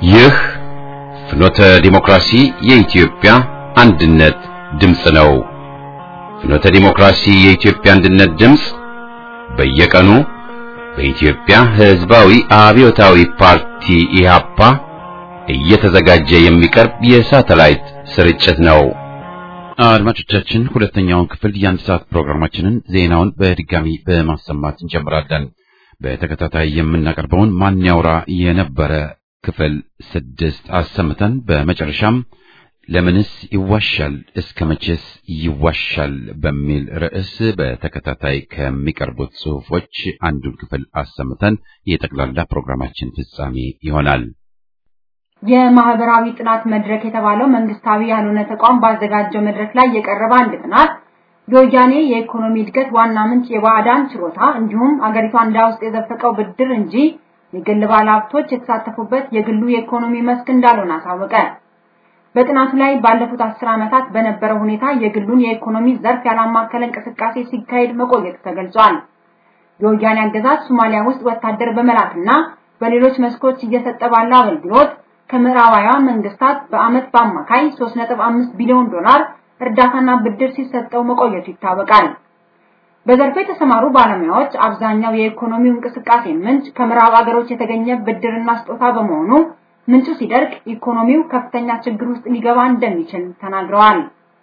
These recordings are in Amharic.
ይህ ፍኖተ ዲሞክራሲ የኢትዮጵያ አንድነት ድምፅ ነው። ፍኖተ ዲሞክራሲ የኢትዮጵያ አንድነት ድምፅ በየቀኑ በኢትዮጵያ ሕዝባዊ አብዮታዊ ፓርቲ ኢህአፓ እየተዘጋጀ የሚቀርብ የሳተላይት ስርጭት ነው። አድማጮቻችን ሁለተኛውን ክፍል የአንድ ሰዓት ፕሮግራማችንን ዜናውን በድጋሚ በማሰማት እንጀምራለን። በተከታታይ የምናቀርበውን ማን ያውራ የነበረ ክፍል ስድስት አሰምተን በመጨረሻም ለምንስ ይዋሻል እስከ መቼስ ይዋሻል በሚል ርዕስ በተከታታይ ከሚቀርቡት ጽሑፎች አንዱን ክፍል አሰምተን የጠቅላላ ፕሮግራማችን ፍጻሜ ይሆናል። የማህበራዊ ጥናት መድረክ የተባለው መንግስታዊ ያልሆነ ተቋም ባዘጋጀው መድረክ ላይ የቀረበ አንድ ጥናት የወያኔ የኢኮኖሚ እድገት ዋና ምንጭ የባዕዳን ችሮታ እንዲሁም አገሪቷ እንዳ ውስጥ የዘፈቀው ብድር እንጂ የግል ባለሀብቶች የተሳተፉበት የግሉ የኢኮኖሚ መስክ እንዳልሆነ አሳወቀ። በጥናቱ ላይ ባለፉት አስር ዓመታት በነበረው ሁኔታ የግሉን የኢኮኖሚ ዘርፍ ያላማከለ እንቅስቃሴ ሲካሄድ መቆየቱ ተገልጿል። የወያኔ አገዛዝ ሶማሊያ ውስጥ ወታደር በመላክና በሌሎች መስኮች እየሰጠ ባለው አገልግሎት ከምዕራባውያን መንግስታት በአመት በአማካይ 3.5 ቢሊዮን ዶላር እርዳታና ብድር ሲሰጠው መቆየቱ ይታወቃል። በዘርፉ የተሰማሩ ባለሙያዎች አብዛኛው የኢኮኖሚው እንቅስቃሴ ምንጭ ከምዕራብ አገሮች የተገኘ ብድርና ስጦታ በመሆኑ ምንጩ ሲደርቅ ኢኮኖሚው ከፍተኛ ችግር ውስጥ ሊገባ እንደሚችል ተናግረዋል።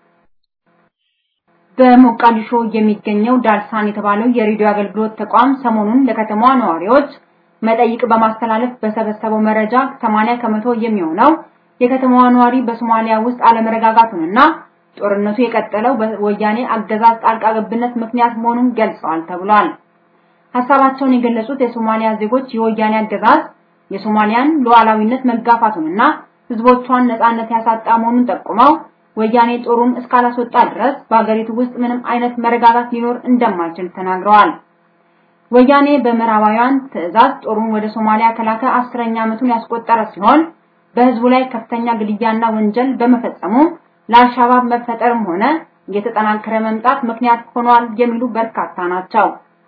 በሞቃዲሾ የሚገኘው ዳልሳን የተባለው የሬዲዮ አገልግሎት ተቋም ሰሞኑን ለከተማዋ ነዋሪዎች መጠይቅ በማስተላለፍ በሰበሰበው መረጃ 80 ከመቶ የሚሆነው የከተማዋ ነዋሪ በሶማሊያ ውስጥ አለመረጋጋቱንና ጦርነቱ የቀጠለው በወያኔ አገዛዝ ጣልቃ ገብነት ምክንያት መሆኑን ገልጸዋል ተብሏል። ሐሳባቸውን የገለጹት የሶማሊያ ዜጎች የወያኔ አገዛዝ የሶማሊያን ሉዓላዊነት መጋፋቱንና ህዝቦቿን ነጻነት ያሳጣ መሆኑን ጠቁመው ወያኔ ጦሩን እስካላስወጣ ድረስ በአገሪቱ ውስጥ ምንም አይነት መረጋጋት ሊኖር እንደማይችል ተናግረዋል። ወያኔ በምዕራባውያን ትዕዛዝ ጦሩን ወደ ሶማሊያ ከላከ አስረኛ ዓመቱን ያስቆጠረ ሲሆን በህዝቡ ላይ ከፍተኛ ግድያና ወንጀል በመፈጸሙ ለአልሻባብ መፈጠርም ሆነ እየተጠናከረ መምጣት ምክንያት ሆኗል የሚሉ በርካታ ናቸው።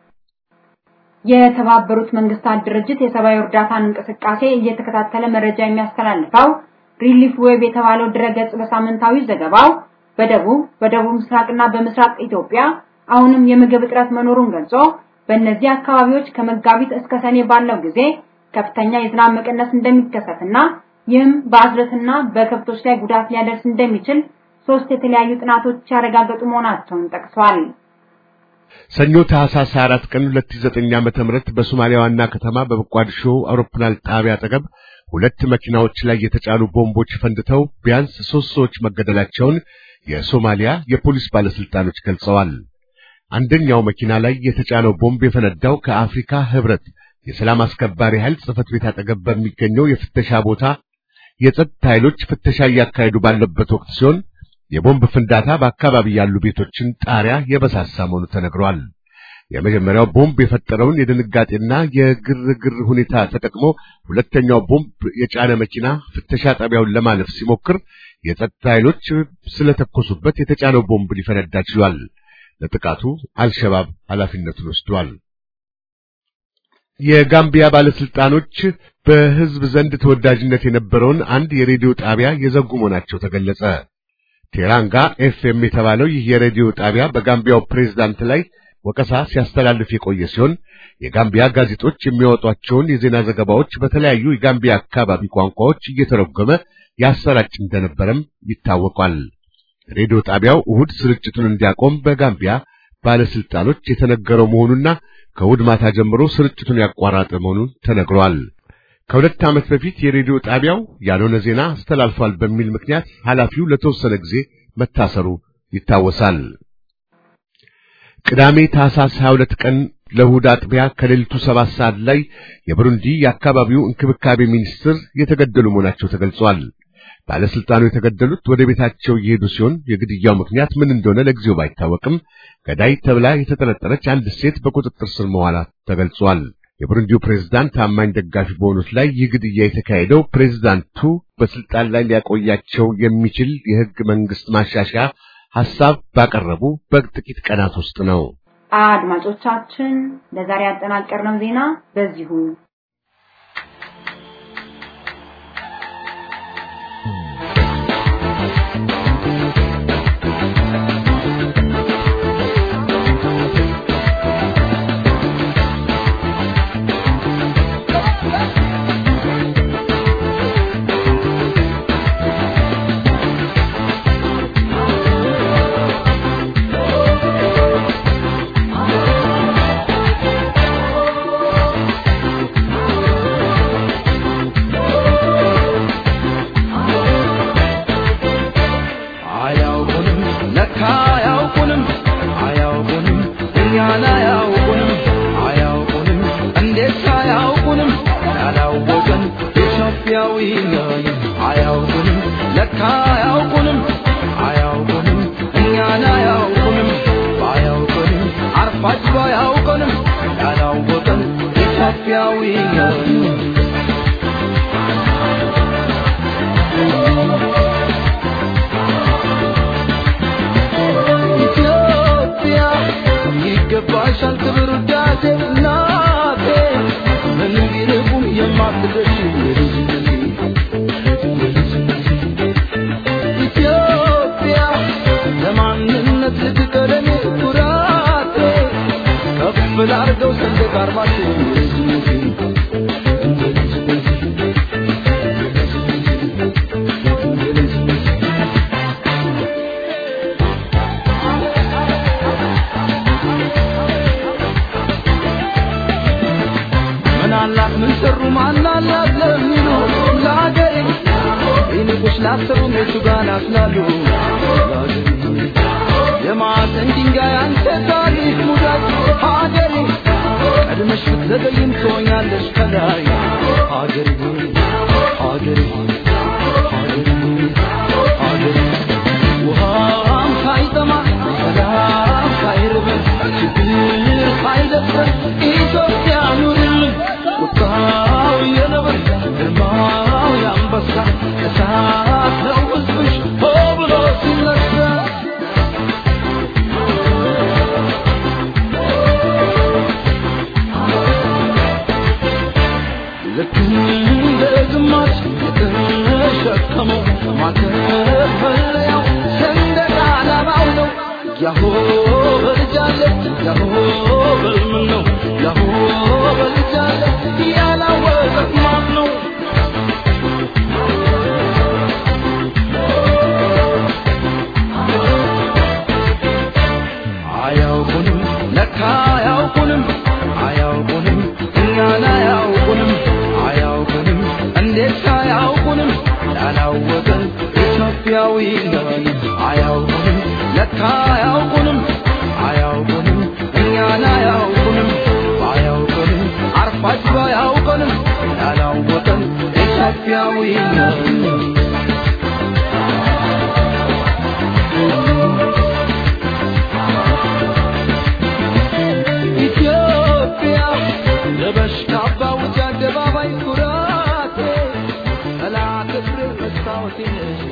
የተባበሩት መንግስታት ድርጅት የሰብአዊ እርዳታን እንቅስቃሴ እየተከታተለ መረጃ የሚያስተላልፈው ሪሊፍ ዌብ የተባለው ድረገጽ በሳምንታዊ ዘገባው በደቡብ በደቡብ ምስራቅና በምስራቅ ኢትዮጵያ አሁንም የምግብ እጥረት መኖሩን ገልጾ በእነዚህ አካባቢዎች ከመጋቢት እስከ ሰኔ ባለው ጊዜ ከፍተኛ የዝናብ መቀነስ እንደሚከሰትና ይህም በአዝርዕትና በከብቶች ላይ ጉዳት ሊያደርስ እንደሚችል ሶስት የተለያዩ ጥናቶች ያረጋገጡ መሆናቸውን ጠቅሷል። ሰኞ ታህሳስ 4 ቀን 2009 ዓመተ ምህረት በሶማሊያ ዋና ከተማ በሞቃዲሾ አውሮፕላን ጣቢያ አጠገብ ሁለት መኪናዎች ላይ የተጫኑ ቦምቦች ፈንድተው ቢያንስ ሶስት ሰዎች መገደላቸውን የሶማሊያ የፖሊስ ባለስልጣኖች ገልጸዋል። አንደኛው መኪና ላይ የተጫነው ቦምብ የፈነዳው ከአፍሪካ ህብረት የሰላም አስከባሪ ኃይል ጽሕፈት ቤት አጠገብ በሚገኘው የፍተሻ ቦታ የጸጥታ ኃይሎች ፍተሻ እያካሄዱ ባለበት ወቅት ሲሆን የቦምብ ፍንዳታ በአካባቢ ያሉ ቤቶችን ጣሪያ የበሳሳ መሆኑ ተነግሯል። የመጀመሪያው ቦምብ የፈጠረውን የድንጋጤና የግርግር ሁኔታ ተጠቅሞ ሁለተኛው ቦምብ የጫነ መኪና ፍተሻ ጣቢያውን ለማለፍ ሲሞክር የጸጥታ ኃይሎች ስለተኮሱበት የተጫነው ቦምብ ሊፈነዳ ችሏል። ለጥቃቱ አልሸባብ ኃላፊነቱን ወስዷል። የጋምቢያ ባለስልጣኖች በህዝብ ዘንድ ተወዳጅነት የነበረውን አንድ የሬዲዮ ጣቢያ የዘጉ መሆናቸው ተገለጸ። ቴራንጋ ኤፍኤም የተባለው ይህ የሬዲዮ ጣቢያ በጋምቢያው ፕሬዝዳንት ላይ ወቀሳ ሲያስተላልፍ የቆየ ሲሆን የጋምቢያ ጋዜጦች የሚያወጧቸውን የዜና ዘገባዎች በተለያዩ የጋምቢያ አካባቢ ቋንቋዎች እየተረጎመ ያሰራጭ እንደነበረም ይታወቃል። ሬዲዮ ጣቢያው እሁድ ስርጭቱን እንዲያቆም በጋምቢያ ባለስልጣኖች የተነገረው መሆኑና ከእሁድ ማታ ጀምሮ ስርጭቱን ያቋረጠ መሆኑን ተነግሯል። ከሁለት ዓመት በፊት የሬዲዮ ጣቢያው ያልሆነ ዜና አስተላልፏል በሚል ምክንያት ኃላፊው ለተወሰነ ጊዜ መታሰሩ ይታወሳል። ቅዳሜ ታህሳስ 22 ቀን ለእሁድ አጥቢያ ከሌሊቱ ሰባት ሰዓት ላይ የብሩንዲ የአካባቢው እንክብካቤ ሚኒስትር የተገደሉ መሆናቸው ተገልጿል። ባለስልጣኑ የተገደሉት ወደ ቤታቸው እየሄዱ ሲሆን የግድያው ምክንያት ምን እንደሆነ ለጊዜው ባይታወቅም ገዳይ ተብላ የተጠረጠረች አንድ ሴት በቁጥጥር ስር መዋላ ተገልጿል። የቡሩንዲው ፕሬዝዳንት ታማኝ ደጋፊ በሆኑት ላይ ይህ ግድያ የተካሄደው ፕሬዝዳንቱ በስልጣን ላይ ሊያቆያቸው የሚችል የሕግ መንግስት ማሻሻያ ሐሳብ ባቀረቡ በጥቂት ቀናት ውስጥ ነው። አድማጮቻችን ለዛሬ ያጠናቀርነው ዜና በዚሁ ኢትዮጵያዊ ነን አያውቁንም ለካ አያውቁንም አያውቁንም እኛን አያውቁንም ባያውቁንም አርፋጅ ባያውቁንም ያላወቀን ኢትዮጵያዊ ነን ኢትዮጵያ ይገባሻል ክብር ውዳሴ እናቴ ምንም ቢርቁም የማትደርሺ ኢትዮጵያ ለማንነት ልትቀደም ኩራቴ ከፍ ላርገው ሰንደቅ ዓርማችን ምን አላት ምን ሰሩ ማን አላት ለሚሉ ለሀገሬ ይንቁሽ ላሰቡ ሜቱ ጋር ናስላሉ የማዕዘን ድንጋይ አንተ ታሪክ ሙዳት ሀገሬ ቀድመሽ ብትዘገይም ትሆኛለሽ ከላይ ሀገሬ ሆይ ሀገሬ ሆይ ሀገሬ ሆይ ሀገሬ ውሃም ሳይጠማ ሰላም ሳይርበን ችግር ሳይደፍረን ኢትዮጵያ ኑርልን ቁጣው የነብር ግርማው የአንበሳ እሳት ነው ሕዝብሽ ሆ ብሎ ሲነሳ ልክ እንደ ግማሽ የተሸከመው ማተፈለያው ሰንደቅ ዓላማው ነው። ያሆ በልጃለ ያሆ በልምን ነው ያሆ በልጃለ ያላወቀት ማን ነው? አያውቁንም ለካ አያውቁንም አያውቁንም እኛን አያውቁንም አያውቁንም እንዴት አያውቁንም ያላወቀን ኢትዮጵያዊ ነን አያውቁንም ለካ አያውቁንም አያውቁንም እኛን አያውቁንም ባያውቁንም አርፋጅ ባያውቁንም ያላወቀን ኢትዮጵያዊ ነን ኢትዮጵያ ለበሽ ካባ ውጭ አደባባይ ኩራቴ ጠላት እግሬ መስታወቴ ነሽ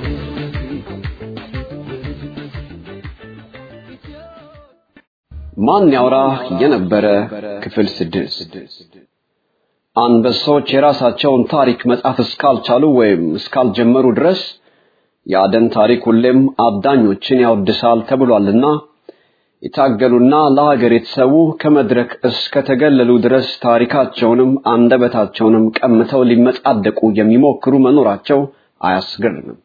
ማን ያውራ የነበረ ክፍል ስድስት አንበሶች የራሳቸውን ታሪክ መጻፍ እስካልቻሉ ወይም እስካልጀመሩ ድረስ የአደን ታሪክ ሁሌም አዳኞችን ያወድሳል ተብሏልና የታገሉና ለሀገር የተሰዉ ከመድረክ እስከተገለሉ ድረስ ታሪካቸውንም አንደበታቸውንም ቀምተው ሊመጻደቁ የሚሞክሩ መኖራቸው አያስገርምም።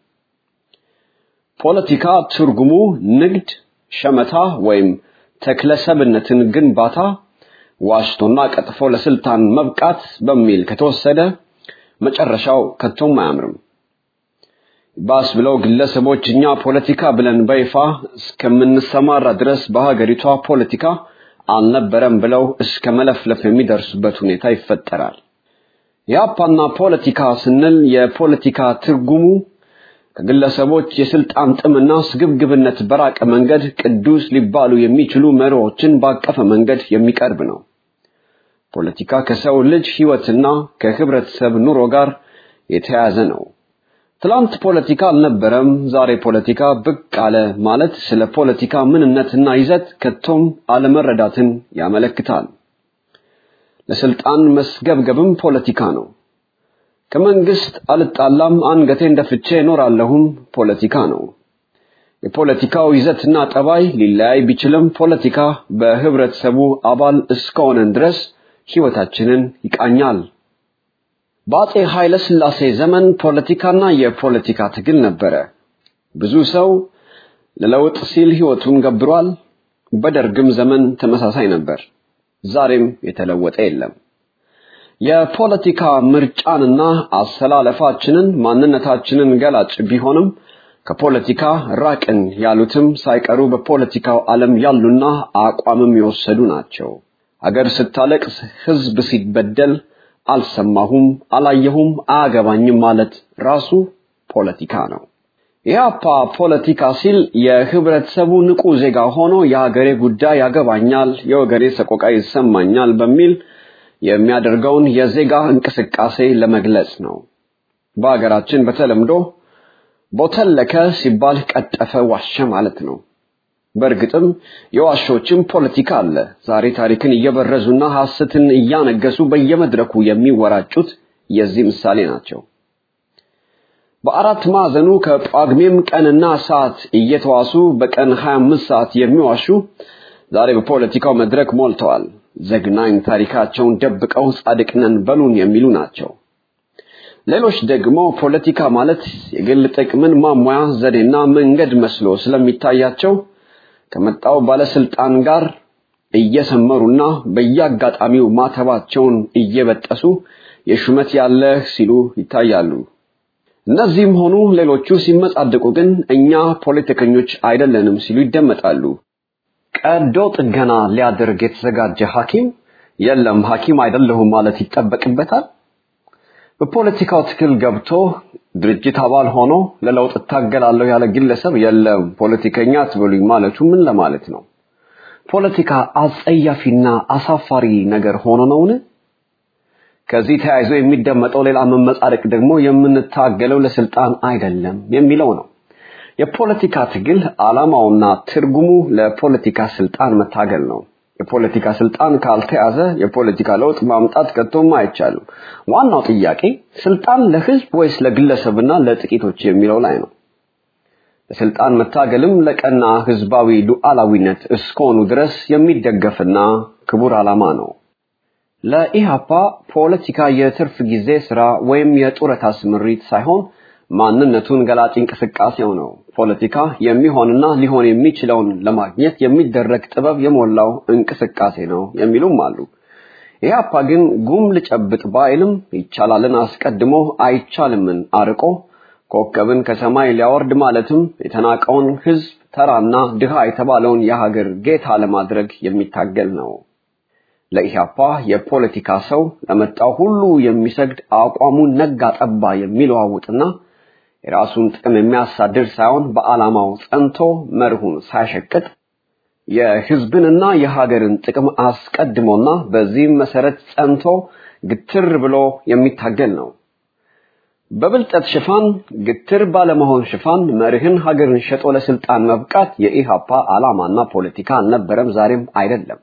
ፖለቲካ ትርጉሙ ንግድ፣ ሸመታ ወይም ተክለሰብነትን ግንባታ፣ ዋሽቶና ቀጥፎ ለስልጣን መብቃት በሚል ከተወሰደ መጨረሻው ከቶም አያምርም። ባስ ብለው ግለሰቦች እኛ ፖለቲካ ብለን በይፋ እስከምንሰማራ ድረስ በሀገሪቷ ፖለቲካ አልነበረም ብለው እስከ መለፍለፍ የሚደርሱበት ሁኔታ ይፈጠራል። የአፓና ፖለቲካ ስንል የፖለቲካ ትርጉሙ ከግለሰቦች የስልጣን ጥምና ስግብግብነት በራቀ መንገድ ቅዱስ ሊባሉ የሚችሉ መሪዎችን ባቀፈ መንገድ የሚቀርብ ነው። ፖለቲካ ከሰው ልጅ ሕይወትና ከህብረተሰብ ኑሮ ጋር የተያያዘ ነው። ትላንት ፖለቲካ አልነበረም፣ ዛሬ ፖለቲካ ብቅ አለ ማለት ስለ ፖለቲካ ምንነትና ይዘት ከቶም አለመረዳትን ያመለክታል። ለስልጣን መስገብገብም ፖለቲካ ነው። ከመንግስት አልጣላም፣ አንገቴን ደፍቼ እኖራለሁም ፖለቲካ ነው። የፖለቲካው ይዘትና ጠባይ ሊለያይ ቢችልም ፖለቲካ በህብረተሰቡ አባል እስከሆነን ድረስ ህይወታችንን ይቃኛል። በአጼ ኃይለ ሥላሴ ዘመን ፖለቲካና የፖለቲካ ትግል ነበረ። ብዙ ሰው ለለውጥ ሲል ህይወቱን ገብሯል። በደርግም ዘመን ተመሳሳይ ነበር። ዛሬም የተለወጠ የለም። የፖለቲካ ምርጫንና አሰላለፋችንን ማንነታችንን ገላጭ ቢሆንም ከፖለቲካ ራቅን ያሉትም ሳይቀሩ በፖለቲካው ዓለም ያሉና አቋምም የወሰዱ ናቸው። አገር ስታለቅስ፣ ህዝብ ሲበደል፣ አልሰማሁም፣ አላየሁም፣ አያገባኝም ማለት ራሱ ፖለቲካ ነው። ኢህአፓ ፖለቲካ ሲል የህብረተሰቡ ንቁ ዜጋ ሆኖ የሀገሬ ጉዳይ ያገባኛል፣ የወገኔ ሰቆቃ ይሰማኛል በሚል የሚያደርገውን የዜጋ እንቅስቃሴ ለመግለጽ ነው። በሀገራችን በተለምዶ ቦተለከ ሲባል ቀጠፈ፣ ዋሸ ማለት ነው። በእርግጥም የዋሾችም ፖለቲካ አለ። ዛሬ ታሪክን እየበረዙና ሐሰትን እያነገሱ በየመድረኩ የሚወራጩት የዚህ ምሳሌ ናቸው። በአራት ማዕዘኑ ከጳጉሜም ቀንና ሰዓት እየተዋሱ በቀን 25 ሰዓት የሚዋሹ ዛሬ በፖለቲካው መድረክ ሞልተዋል። ዘግናኝ ታሪካቸውን ደብቀው ጻድቅ ነን በሉን የሚሉ ናቸው። ሌሎች ደግሞ ፖለቲካ ማለት የግል ጥቅምን ማሟያ ዘዴና መንገድ መስሎ ስለሚታያቸው ከመጣው ባለስልጣን ጋር እየሰመሩና በየአጋጣሚው ማተባቸውን እየበጠሱ የሹመት ያለህ ሲሉ ይታያሉ። እነዚህም ሆኑ ሌሎቹ ሲመጻደቁ ግን እኛ ፖለቲከኞች አይደለንም ሲሉ ይደመጣሉ። ቀዶ ጥገና ሊያደርግ የተዘጋጀ ሐኪም የለም ሐኪም አይደለሁም ማለት ይጠበቅበታል። በፖለቲካው ትግል ገብቶ ድርጅት አባል ሆኖ ለለውጥ እታገላለሁ ያለ ግለሰብ የለም ፖለቲከኛ አትበሉኝ ማለቱ ምን ለማለት ነው? ፖለቲካ አጸያፊና አሳፋሪ ነገር ሆኖ ነውን? ከዚህ ተያይዞ የሚደመጠው ሌላ መመጻደቅ ደግሞ የምንታገለው ለስልጣን አይደለም የሚለው ነው። የፖለቲካ ትግል ዓላማውና ትርጉሙ ለፖለቲካ ስልጣን መታገል ነው። የፖለቲካ ስልጣን ካልተያዘ የፖለቲካ ለውጥ ማምጣት ከቶም አይቻልም። ዋናው ጥያቄ ስልጣን ለህዝብ ወይስ ለግለሰብና ለጥቂቶች የሚለው ላይ ነው። ለስልጣን መታገልም ለቀና ህዝባዊ ሉዓላዊነት እስከሆኑ ድረስ የሚደገፍና ክቡር ዓላማ ነው። ለኢሃፓ ፖለቲካ የትርፍ ጊዜ ስራ ወይም የጡረታ ስምሪት ሳይሆን ማንነቱን ገላጭ እንቅስቃሴው ነው። ፖለቲካ የሚሆንና ሊሆን የሚችለውን ለማግኘት የሚደረግ ጥበብ የሞላው እንቅስቃሴ ነው የሚሉም አሉ። ኢህአፓ ግን ጉም ልጨብጥ ባይልም ይቻላልን አስቀድሞ አይቻልምን አርቆ ኮከብን ከሰማይ ሊያወርድ ማለትም የተናቀውን ህዝብ ተራና ድሃ የተባለውን የሀገር ጌታ ለማድረግ የሚታገል ነው። ለኢህአፓ የፖለቲካ ሰው ለመጣው ሁሉ የሚሰግድ አቋሙን ነጋ ጠባ የሚለዋውጥና የራሱን ጥቅም የሚያሳድር ሳይሆን በዓላማው ጸንቶ መርሁን ሳይሸቅጥ የህዝብንና የሀገርን ጥቅም አስቀድሞና በዚህም መሰረት ጸንቶ ግትር ብሎ የሚታገል ነው። በብልጠት ሽፋን ግትር ባለመሆን ሽፋን መርህን ሀገርን ሸጦ ለስልጣን መብቃት የኢሃፓ ዓላማና ፖለቲካ አልነበረም፣ ዛሬም አይደለም።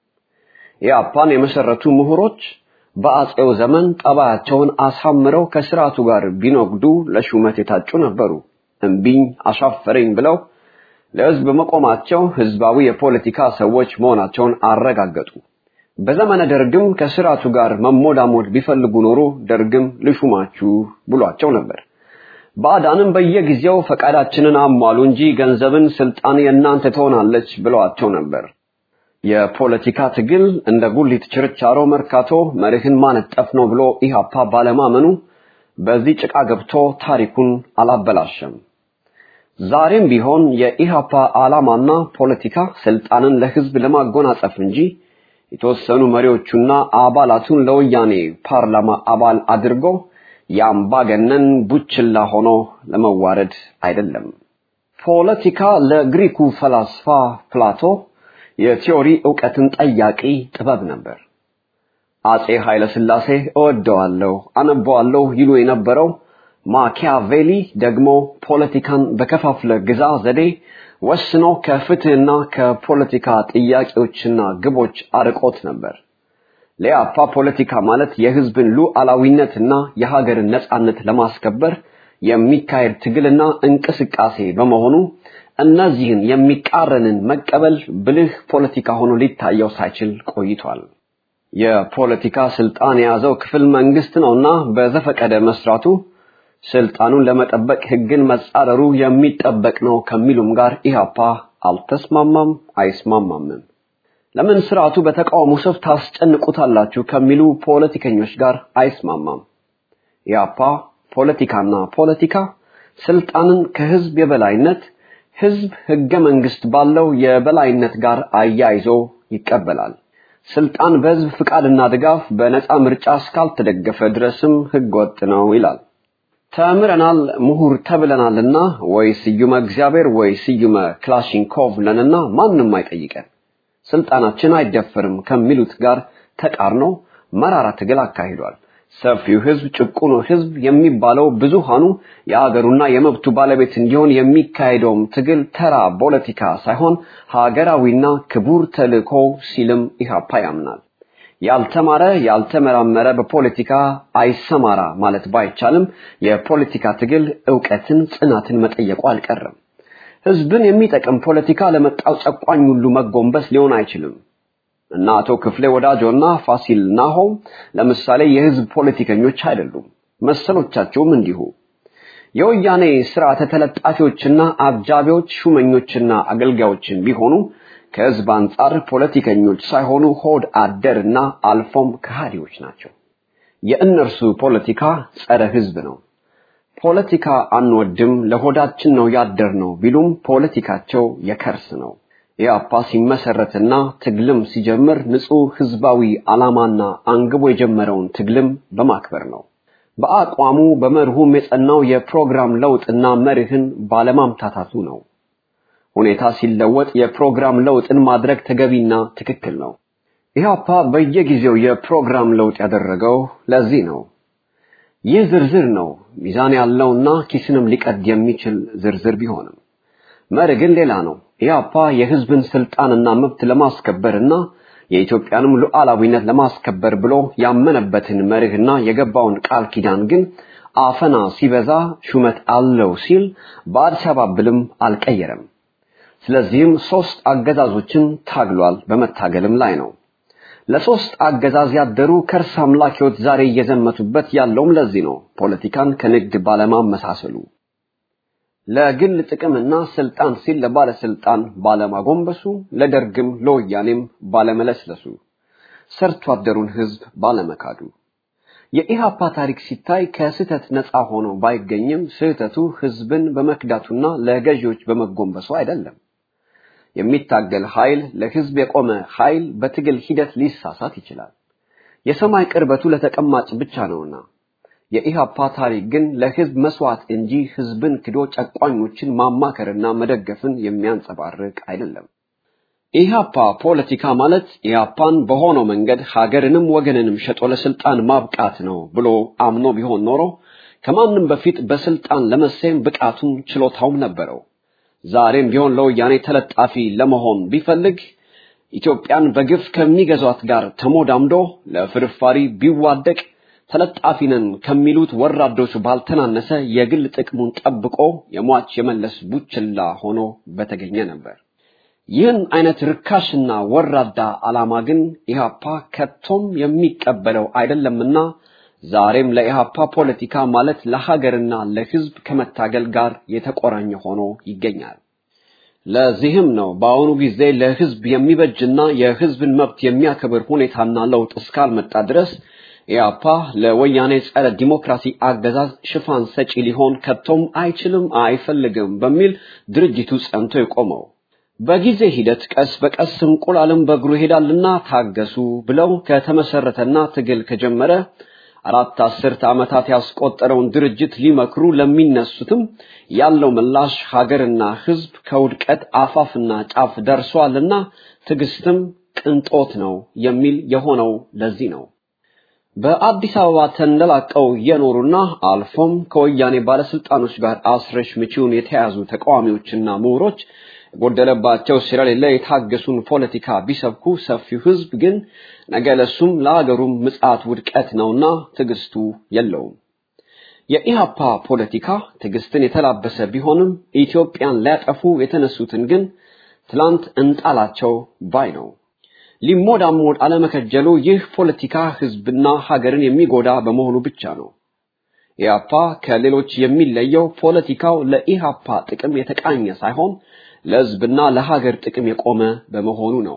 ኢሃፓን የመሰረቱ ምሁሮች በአጼው ዘመን ጠባያቸውን አሳምረው ከስርዓቱ ጋር ቢኖግዱ ለሹመት የታጩ ነበሩ። እምቢኝ አሻፈረኝ ብለው ለህዝብ መቆማቸው ህዝባዊ የፖለቲካ ሰዎች መሆናቸውን አረጋገጡ። በዘመነ ደርግም ከስርዓቱ ጋር መሞዳሞድ ቢፈልጉ ኖሮ ደርግም ልሹማችሁ ብሏቸው ነበር። ባዕዳንም በየጊዜው ፈቃዳችንን አሟሉ እንጂ ገንዘብን፣ ስልጣን የእናንተ ትሆናለች ብለዋቸው ነበር። የፖለቲካ ትግል እንደ ጉሊት ችርቻሮ መርካቶ መርህን ማነጠፍ ነው ብሎ ኢሃፓ ባለማመኑ በዚህ ጭቃ ገብቶ ታሪኩን አላበላሸም። ዛሬም ቢሆን የኢሃፓ ዓላማና ፖለቲካ ስልጣንን ለህዝብ ለማጎናጸፍ እንጂ የተወሰኑ መሪዎቹና አባላቱን ለወያኔ ፓርላማ አባል አድርጎ የአምባገነን ቡችላ ሆኖ ለመዋረድ አይደለም። ፖለቲካ ለግሪኩ ፈላስፋ ፕላቶ የቲዮሪ ዕውቀትን ጠያቂ ጥበብ ነበር። አጼ ኃይለ ሥላሴ እወደዋለሁ፣ አነበዋለሁ ይሉ የነበረው ማኪያቬሊ ደግሞ ፖለቲካን በከፋፍለ ግዛ ዘዴ ወስኖ ከፍትህና ከፖለቲካ ጥያቄዎችና ግቦች አርቆት ነበር። ለያፓ ፖለቲካ ማለት የህዝብን ሉዓላዊነትና የሀገርን ነጻነት ለማስከበር የሚካሄድ ትግልና እንቅስቃሴ በመሆኑ እነዚህን የሚቃረንን መቀበል ብልህ ፖለቲካ ሆኖ ሊታየው ሳይችል ቆይቷል። የፖለቲካ ስልጣን የያዘው ክፍል መንግስት ነውና በዘፈቀደ መስራቱ ስልጣኑን ለመጠበቅ ህግን መጻረሩ የሚጠበቅ ነው ከሚሉም ጋር ኢህአፓ አልተስማማም፣ አይስማማምም። ለምን ስርዓቱ በተቃውሞ ሰፍ ታስጨንቁታላችሁ ከሚሉ ፖለቲከኞች ጋር አይስማማም። ኢህአፓ ፖለቲካና ፖለቲካ ስልጣንን ከህዝብ የበላይነት ህዝብ ህገ መንግስት ባለው የበላይነት ጋር አያይዞ ይቀበላል። ስልጣን በህዝብ ፍቃድና ድጋፍ በነፃ ምርጫ እስካልተደገፈ ድረስም ህገወጥ ነው ይላል። ተምረናል፣ ምሁር ተብለናልና ወይ ስዩመ እግዚአብሔር ወይ ስዩመ ክላሽንኮቭ ነንና ማንም አይጠይቀን፣ ስልጣናችን አይደፈርም ከሚሉት ጋር ተቃርኖ መራራ ትግል አካሂዷል። ሰፊው ህዝብ ጭቁኑ ህዝብ የሚባለው ብዙሃኑ የአገሩና የመብቱ ባለቤት እንዲሆን የሚካሄደውም ትግል ተራ ፖለቲካ ሳይሆን ሀገራዊና ክቡር ተልእኮ ሲልም ኢህአፓ ያምናል። ያልተማረ ያልተመራመረ በፖለቲካ አይሰማራ ማለት ባይቻልም የፖለቲካ ትግል ዕውቀትን፣ ጽናትን መጠየቁ አልቀረም። ህዝብን የሚጠቅም ፖለቲካ ለመጣው ጨቋኝ ሁሉ መጎንበስ ሊሆን አይችልም። እና አቶ ክፍሌ ወዳጆና ፋሲል ናሆም ለምሳሌ የህዝብ ፖለቲከኞች አይደሉም። መሰሎቻቸውም እንዲሁ። የወያኔ ስርዓተ ተለጣፊዎችና አጃቢዎች ሹመኞችና አገልጋዮችን ቢሆኑ ከህዝብ አንጻር ፖለቲከኞች ሳይሆኑ ሆድ አደርና አልፎም ከሃዲዎች ናቸው። የእነርሱ ፖለቲካ ጸረ ህዝብ ነው። ፖለቲካ አንወድም፣ ለሆዳችን ነው ያደር ነው ቢሉም ፖለቲካቸው የከርስ ነው። ኢህአፓ ሲመሰረትና ትግልም ሲጀምር ንጹህ ህዝባዊ ዓላማና አንግቦ የጀመረውን ትግልም በማክበር ነው። በአቋሙ በመርሁም የጸናው የፕሮግራም ለውጥና መርህን ባለማምታታቱ ነው። ሁኔታ ሲለወጥ የፕሮግራም ለውጥን ማድረግ ተገቢና ትክክል ነው። ኢህአፓ በየጊዜው የፕሮግራም ለውጥ ያደረገው ለዚህ ነው። ይህ ዝርዝር ነው፣ ሚዛን ያለውና ኪስንም ሊቀድ የሚችል ዝርዝር ቢሆንም መርህ ግን ሌላ ነው። ኢህአፓ የህዝብን ስልጣንና መብት ለማስከበርና የኢትዮጵያንም ሉዓላዊነት ለማስከበር ብሎ ያመነበትን መርህና የገባውን ቃል ኪዳን ግን አፈና ሲበዛ ሹመት አለው ሲል በአዲስ አበባ ብልም አልቀየረም። ስለዚህም ሶስት አገዛዞችን ታግሏል፣ በመታገልም ላይ ነው። ለሶስት አገዛዝ ያደሩ ከርስ አምላኪዎች ዛሬ እየዘመቱበት ያለውም ለዚህ ነው። ፖለቲካን ከንግድ ባለማመሳሰሉ ለግል ጥቅምና ስልጣን ሲል ለባለስልጣን ባለማጎንበሱ፣ ለደርግም ለወያኔም ባለመለስለሱ፣ ሰርቶ አደሩን ህዝብ ባለመካዱ የኢሃፓ ታሪክ ሲታይ ከስህተት ነፃ ሆኖ ባይገኝም ስህተቱ ህዝብን በመክዳቱና ለገዢዎች በመጎንበሱ አይደለም። የሚታገል ኃይል ለህዝብ የቆመ ኃይል በትግል ሂደት ሊሳሳት ይችላል። የሰማይ ቅርበቱ ለተቀማጭ ብቻ ነውና የኢሃፓ ታሪክ ግን ለህዝብ መስዋዕት እንጂ ህዝብን ክዶ ጨቋኞችን ማማከርና መደገፍን የሚያንጸባርቅ አይደለም። ኢሃፓ ፖለቲካ ማለት ኢሃፓን በሆነው መንገድ ሀገርንም ወገንንም ሸጦ ለስልጣን ማብቃት ነው ብሎ አምኖ ቢሆን ኖሮ ከማንም በፊት በስልጣን ለመሰየም ብቃቱም ችሎታውም ነበረው። ዛሬም ቢሆን ለወያኔ ተለጣፊ ለመሆን ቢፈልግ ኢትዮጵያን በግፍ ከሚገዟት ጋር ተሞዳምዶ ለፍርፋሪ ቢዋደቅ ተለጣፊ ነን ከሚሉት ወራዶች ባልተናነሰ የግል ጥቅሙን ጠብቆ የሟች የመለስ ቡችላ ሆኖ በተገኘ ነበር። ይህን አይነት ርካሽና ወራዳ ዓላማ ግን ኢህአፓ ከቶም የሚቀበለው አይደለምና ዛሬም ለኢህአፓ ፖለቲካ ማለት ለሀገርና ለህዝብ ከመታገል ጋር የተቆራኘ ሆኖ ይገኛል። ለዚህም ነው በአሁኑ ጊዜ ለህዝብ የሚበጅና የህዝብን መብት የሚያከብር ሁኔታና ለውጥ እስካልመጣ ድረስ ኢያፓ ለወያኔ ጸረ ዲሞክራሲ አገዛዝ ሽፋን ሰጪ ሊሆን ከቶም አይችልም፣ አይፈልግም በሚል ድርጅቱ ጸንቶ የቆመው። በጊዜ ሂደት ቀስ በቀስ እንቁላልም በእግሩ ይሄዳልና ታገሱ ብለው ከተመሰረተና ትግል ከጀመረ አራት አስርት ዓመታት ያስቆጠረውን ድርጅት ሊመክሩ ለሚነሱትም ያለው ምላሽ ሀገርና ህዝብ ከውድቀት አፋፍና ጫፍ ደርሷልና ትዕግስትም ቅንጦት ነው የሚል የሆነው ለዚህ ነው። በአዲስ አበባ ተንደላቀው የኖሩና አልፎም ከወያኔ ባለስልጣኖች ጋር አስረሽ ምቺውን የተያዙ ተቃዋሚዎችና ምሁሮች የጎደለባቸው ስለሌለ የታገሱን ፖለቲካ ቢሰብኩ ሰፊው ህዝብ ግን ነገ ለሱም ለአገሩም ምጽአት ውድቀት ነውና ትዕግስቱ የለውም። የኢሃፓ ፖለቲካ ትዕግስትን የተላበሰ ቢሆንም ኢትዮጵያን ሊያጠፉ የተነሱትን ግን ትላንት እንጣላቸው ባይ ነው። ሊሞዳሞድ አለመከጀሉ ይህ ፖለቲካ ህዝብና ሀገርን የሚጎዳ በመሆኑ ብቻ ነው። ኢሃፓ ከሌሎች የሚለየው ፖለቲካው ለኢሃፓ ጥቅም የተቃኘ ሳይሆን ለህዝብና ለሀገር ጥቅም የቆመ በመሆኑ ነው።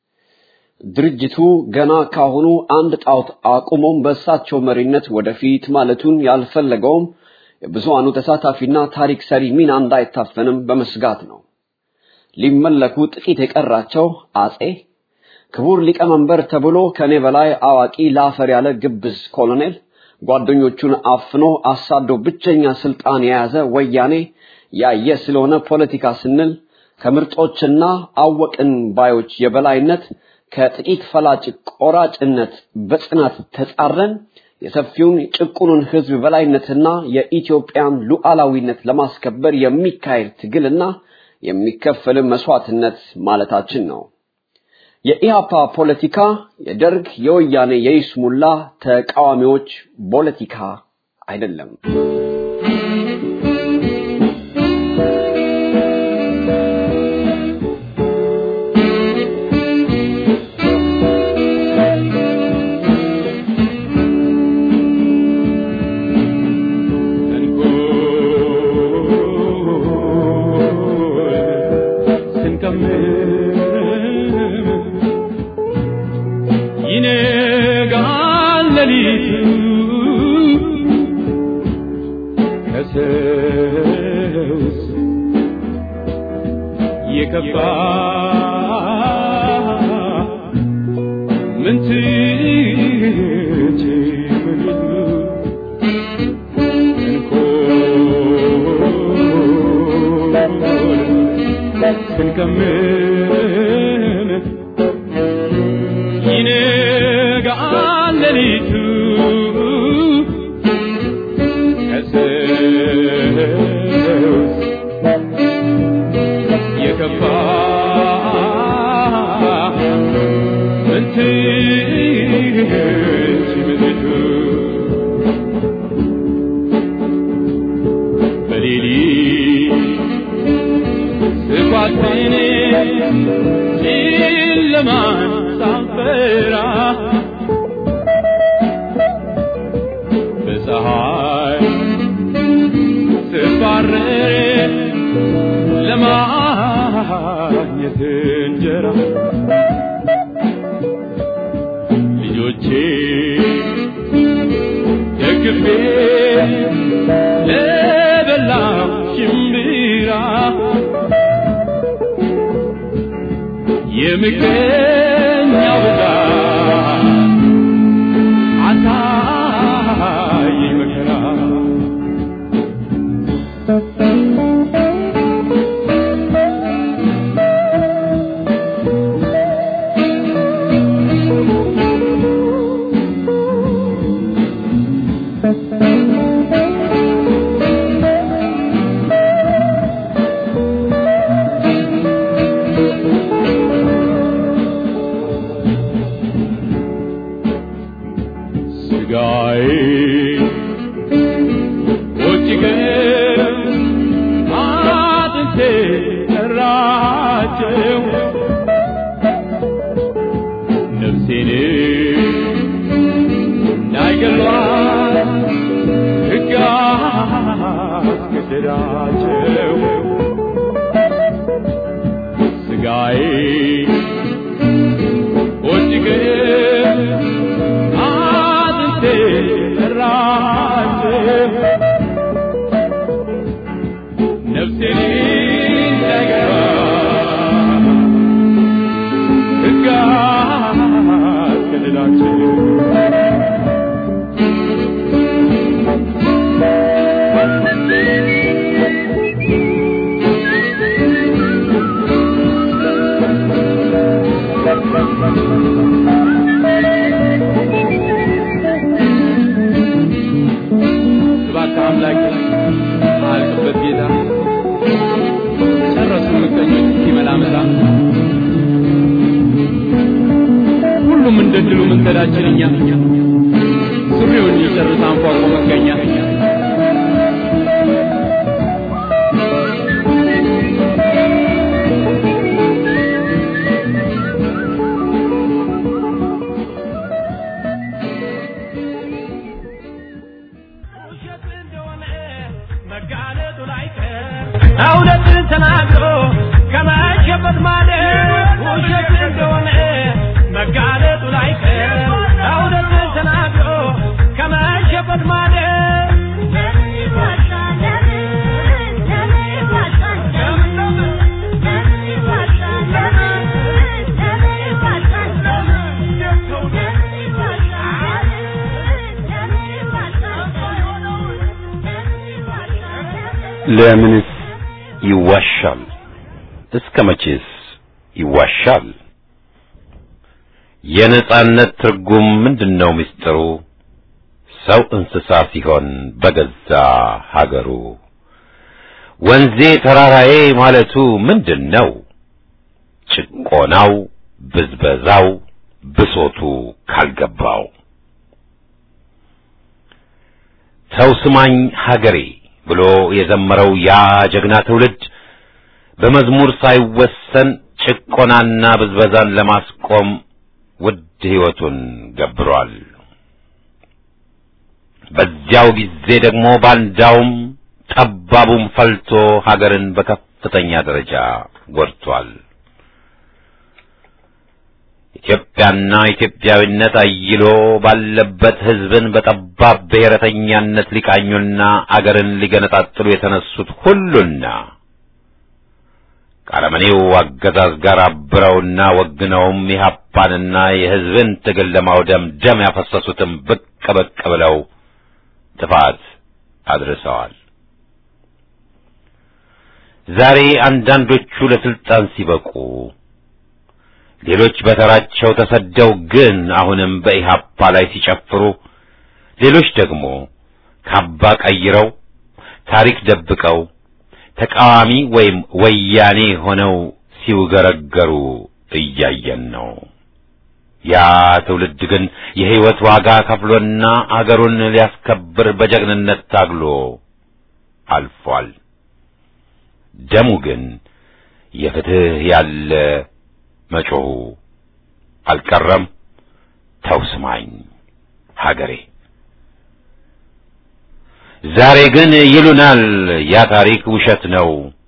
ድርጅቱ ገና ካሁኑ አንድ ጣዖት አቁሞም በእሳቸው መሪነት ወደፊት ማለቱን ያልፈለገውም የብዙሃኑ ተሳታፊና ታሪክ ሰሪ ሚና እንዳይታፈንም በመስጋት ነው። ሊመለኩ ጥቂት የቀራቸው አጼ ክቡር ሊቀመንበር ተብሎ ከኔ በላይ አዋቂ ላፈር ያለ ግብዝ ኮሎኔል ጓደኞቹን አፍኖ አሳዶ ብቸኛ ስልጣን የያዘ ወያኔ ያየ ስለሆነ ፖለቲካ ስንል ከምርጦችና አወቅን ባዮች የበላይነት ከጥቂት ፈላጭ ቆራጭነት በጽናት ተጻረን የሰፊውን ጭቁኑን ህዝብ በላይነትና የኢትዮጵያን ሉዓላዊነት ለማስከበር የሚካሄድ ትግልና የሚከፈል መስዋዕትነት ማለታችን ነው። የኢሃፓ ፖለቲካ የደርግ የወያኔ የይስሙላ ተቃዋሚዎች ፖለቲካ አይደለም። ይነጋል ሌሊቱ ከሰውስ የከፋ ምን ስንከምን ይነጋል ሌሊቱ ከሰውስ የከፋ ምን ትች ምድሪቱ በሌሊት ስኳትን ጨለማን ሳንፈራ በፀሐይ ስባረር ለማግኘት እንጀራ ልጆቼ ደግፌ ለበላው ሽምብራ የምቀኛው ብዛት አሳየኝ መከራ ስጋዬ ወጭገን አጥንቴ ጠራቸው ነፍሴን እንዳይገሏት ሕግ አስገደዳቸው ስጋዬ ወጭገን አጥንቴ ጠራቸው ነፍሴን እንዳይገባ ሕግ አስገደዳቸው እባክህ አምላክ አልቅበት ጌታ ጨረሱ ምቀኞች እስኪመላመላ ሁሉም እንደ ድሉ መንገዳችን እኛ ሱሪውን ይጨርስ አንፏቆ መገኛ እውነትን ተናግሮ ከመሸበት ማለት ውሸት እንደሆነ መጋለጡ ላይቀር እውነትን ተናግሮ ከመሸበት ማለት ለምንስ ይዋሻል? እስከ መቼስ ይዋሻል? የነጻነት ትርጉም ምንድነው? ምስጢሩ ሰው እንስሳ ሲሆን በገዛ ሀገሩ ወንዜ ተራራዬ ማለቱ ምንድነው? ጭቆናው፣ ብዝበዛው፣ ብሶቱ ካልገባው ሰው ስማኝ ሀገሬ ብሎ የዘመረው ያ ጀግና ትውልድ በመዝሙር ሳይወሰን ጭቆናና ብዝበዛን ለማስቆም ውድ ሕይወቱን ገብሯል። በዚያው ጊዜ ደግሞ ባንዳውም ጠባቡም ፈልቶ ሀገርን በከፍተኛ ደረጃ ጎድቷል። ኢትዮጵያና ኢትዮጵያዊነት አይሎ ባለበት ሕዝብን በጠባብ ብሔረተኛነት ሊቃኙና አገርን ሊገነጣጥሉ የተነሱት ሁሉና ከአረመኔው አገዛዝ ጋር አብረውና ወግነውም የኢህአፓንና የሕዝብን ትግል ለማውደም ደም ያፈሰሱትም ብቅ ብቅ ብለው ጥፋት አድርሰዋል። ዛሬ አንዳንዶቹ ለስልጣን ሲበቁ ሌሎች በተራቸው ተሰደው ግን አሁንም በኢህአፓ ላይ ሲጨፍሩ፣ ሌሎች ደግሞ ካባ ቀይረው ታሪክ ደብቀው ተቃዋሚ ወይም ወያኔ ሆነው ሲውገረገሩ እያየን ነው። ያ ትውልድ ግን የሕይወት ዋጋ ከፍሎና አገሩን ሊያስከብር በጀግንነት ታግሎ አልፏል። ደሙ ግን የፍትህ ያለ መጮሁ አልቀረም። ተው ስማኝ ሀገሬ። ዛሬ ግን ይሉናል ያ ታሪክ ውሸት ነው፣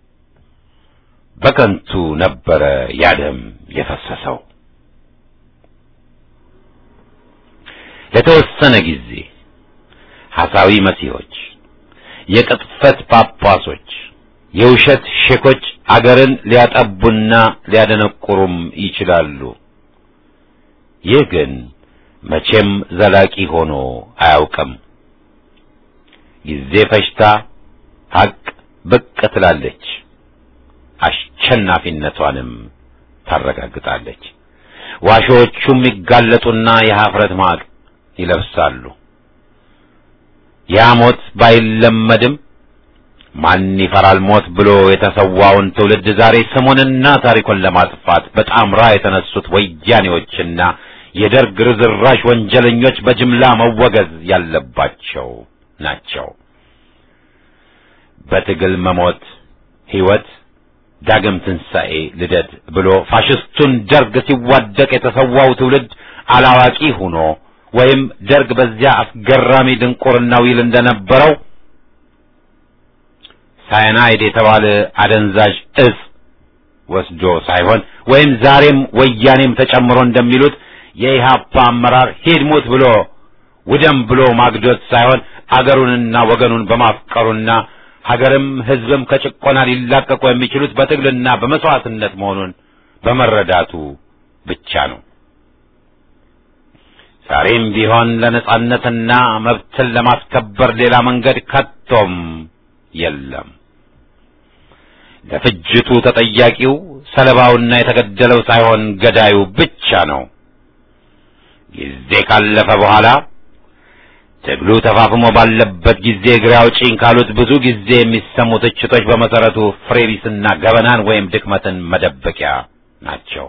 በከንቱ ነበረ ያ ደም የፈሰሰው። ለተወሰነ ጊዜ ሐሳዊ መሲሖች፣ የቅጥፈት ጳጳሶች፣ የውሸት ሼኮች አገርን ሊያጠቡና ሊያደነቁሩም ይችላሉ። ይህ ግን መቼም ዘላቂ ሆኖ አያውቅም። ጊዜ ፈጅታ ሐቅ ብቅ ትላለች፣ አሸናፊነቷንም ታረጋግጣለች። ዋሾዎቹም ይጋለጡና የኀፍረት ማቅ ይለብሳሉ። ያ ሞት ባይለመድም ማን ይፈራል ሞት ብሎ የተሰዋውን ትውልድ ዛሬ ስሙንና ታሪኩን ለማጥፋት በጣምራ የተነሱት ወያኔዎችና የደርግ ርዝራሽ ወንጀለኞች በጅምላ መወገዝ ያለባቸው ናቸው። በትግል መሞት ሕይወት፣ ዳግም ትንሣኤ፣ ልደት ብሎ ፋሽስቱን ደርግ ሲዋደቅ የተሰዋው ትውልድ አላዋቂ ሆኖ ወይም ደርግ በዚያ አስገራሚ ድንቁርናው ይል እንደነበረው ሳይናይድ የተባለ አደንዛዥ እጽ ወስዶ ሳይሆን ወይም ዛሬም ወያኔም ተጨምሮ እንደሚሉት የኢህአፓ አመራር ሂድ ሙት ብሎ ውደም ብሎ ማግዶት ሳይሆን አገሩንና ወገኑን በማፍቀሩና ሀገርም ሕዝብም ከጭቆና ሊላቀቁ የሚችሉት በትግልና በመስዋዕትነት መሆኑን በመረዳቱ ብቻ ነው። ዛሬም ቢሆን ለነጻነትና መብትን ለማስከበር ሌላ መንገድ ከቶም የለም። ለፍጅቱ ተጠያቂው ሰለባውና የተገደለው ሳይሆን ገዳዩ ብቻ ነው። ጊዜ ካለፈ በኋላ ትግሉ ተፋፍሞ ባለበት ጊዜ እግሬ አውጪኝ ካሉት ብዙ ጊዜ የሚሰሙ ትችቶች በመሰረቱ ፍሬቢስና ገበናን ወይም ድክመትን መደበቂያ ናቸው።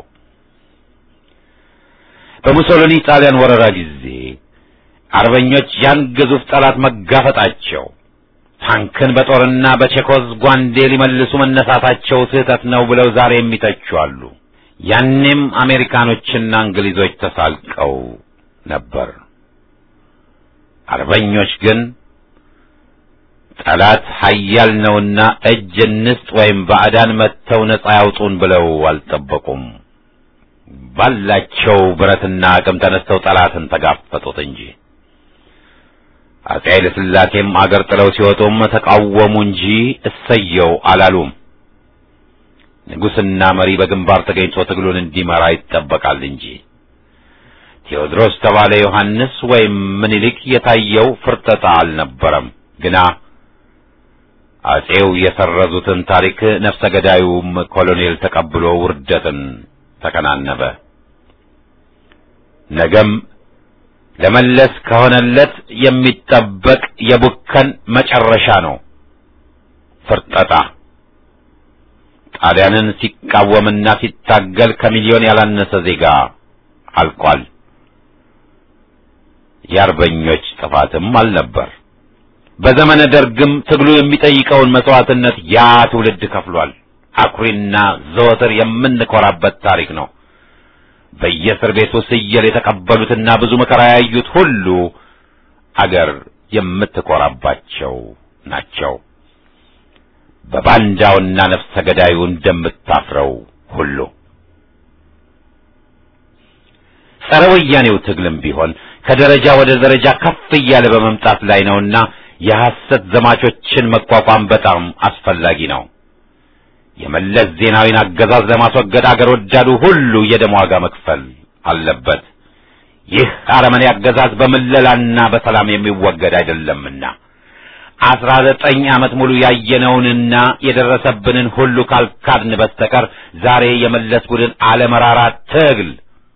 በሙሶሊኒ ጣሊያን ወረራ ጊዜ አርበኞች ያን ግዙፍ ጠላት መጋፈጣቸው ታንክን በጦርና በቼኮዝ ጓንዴ ሊመልሱ መነሳታቸው ስህተት ነው ብለው ዛሬ የሚተቹ አሉ። ያኔም አሜሪካኖችና እንግሊዞች ተሳልቀው ነበር። አርበኞች ግን ጠላት ኃያል ነውና እጅ እንስጥ ወይም ባዕዳን መጥተው ነጻ ያውጡን ብለው አልጠበቁም። ባላቸው ብረትና አቅም ተነስተው ጠላትን ተጋፈጡት እንጂ አፄ ኃይለ ሥላሴም አገር ጥለው ሲወጡም ተቃወሙ እንጂ እሰየው አላሉም። ንጉሥና መሪ በግንባር ተገኝቶ ትግሉን እንዲመራ ይጠበቃል እንጂ ቴዎድሮስ ተባለ ዮሐንስ ወይም ምኒልክ የታየው ፍርጠጣ አልነበረም። ግና አጼው የሰረዙትን ታሪክ ነፍሰ ገዳዩም ኮሎኔል ተቀብሎ ውርደትን ተከናነበ። ነገም ለመለስ ከሆነለት የሚጠበቅ የቡከን መጨረሻ ነው፣ ፍርጠጣ። ጣሊያንን ሲቃወምና ሲታገል ከሚሊዮን ያላነሰ ዜጋ አልቋል። የአርበኞች ጥፋትም አልነበር። በዘመነ ደርግም ትግሉ የሚጠይቀውን መስዋዕትነት ያ ትውልድ ከፍሏል። አኩሪና ዘወትር የምንኮራበት ታሪክ ነው። በየእስር ቤቱ ስየል የተቀበሉትና ብዙ መከራ ያዩት ሁሉ አገር የምትኮራባቸው ናቸው። በባንዳውና ነፍሰ ገዳዩ እንደምታፍረው ሁሉ ጸረ ወያኔው ትግልም ቢሆን ከደረጃ ወደ ደረጃ ከፍ እያለ በመምጣት ላይ ነውና የሐሰት ዘማቾችን መቋቋም በጣም አስፈላጊ ነው። የመለስ ዜናዊን አገዛዝ ለማስወገድ አገር ወዳዱ ሁሉ የደም ዋጋ መክፈል አለበት። ይህ አረመኔ አገዛዝ በምለላና በሰላም የሚወገድ አይደለምና አስራ ዘጠኝ ዓመት ሙሉ ያየነውንና የደረሰብንን ሁሉ ካልካድን በስተቀር ዛሬ የመለስ ቡድን አለመራራ ትግል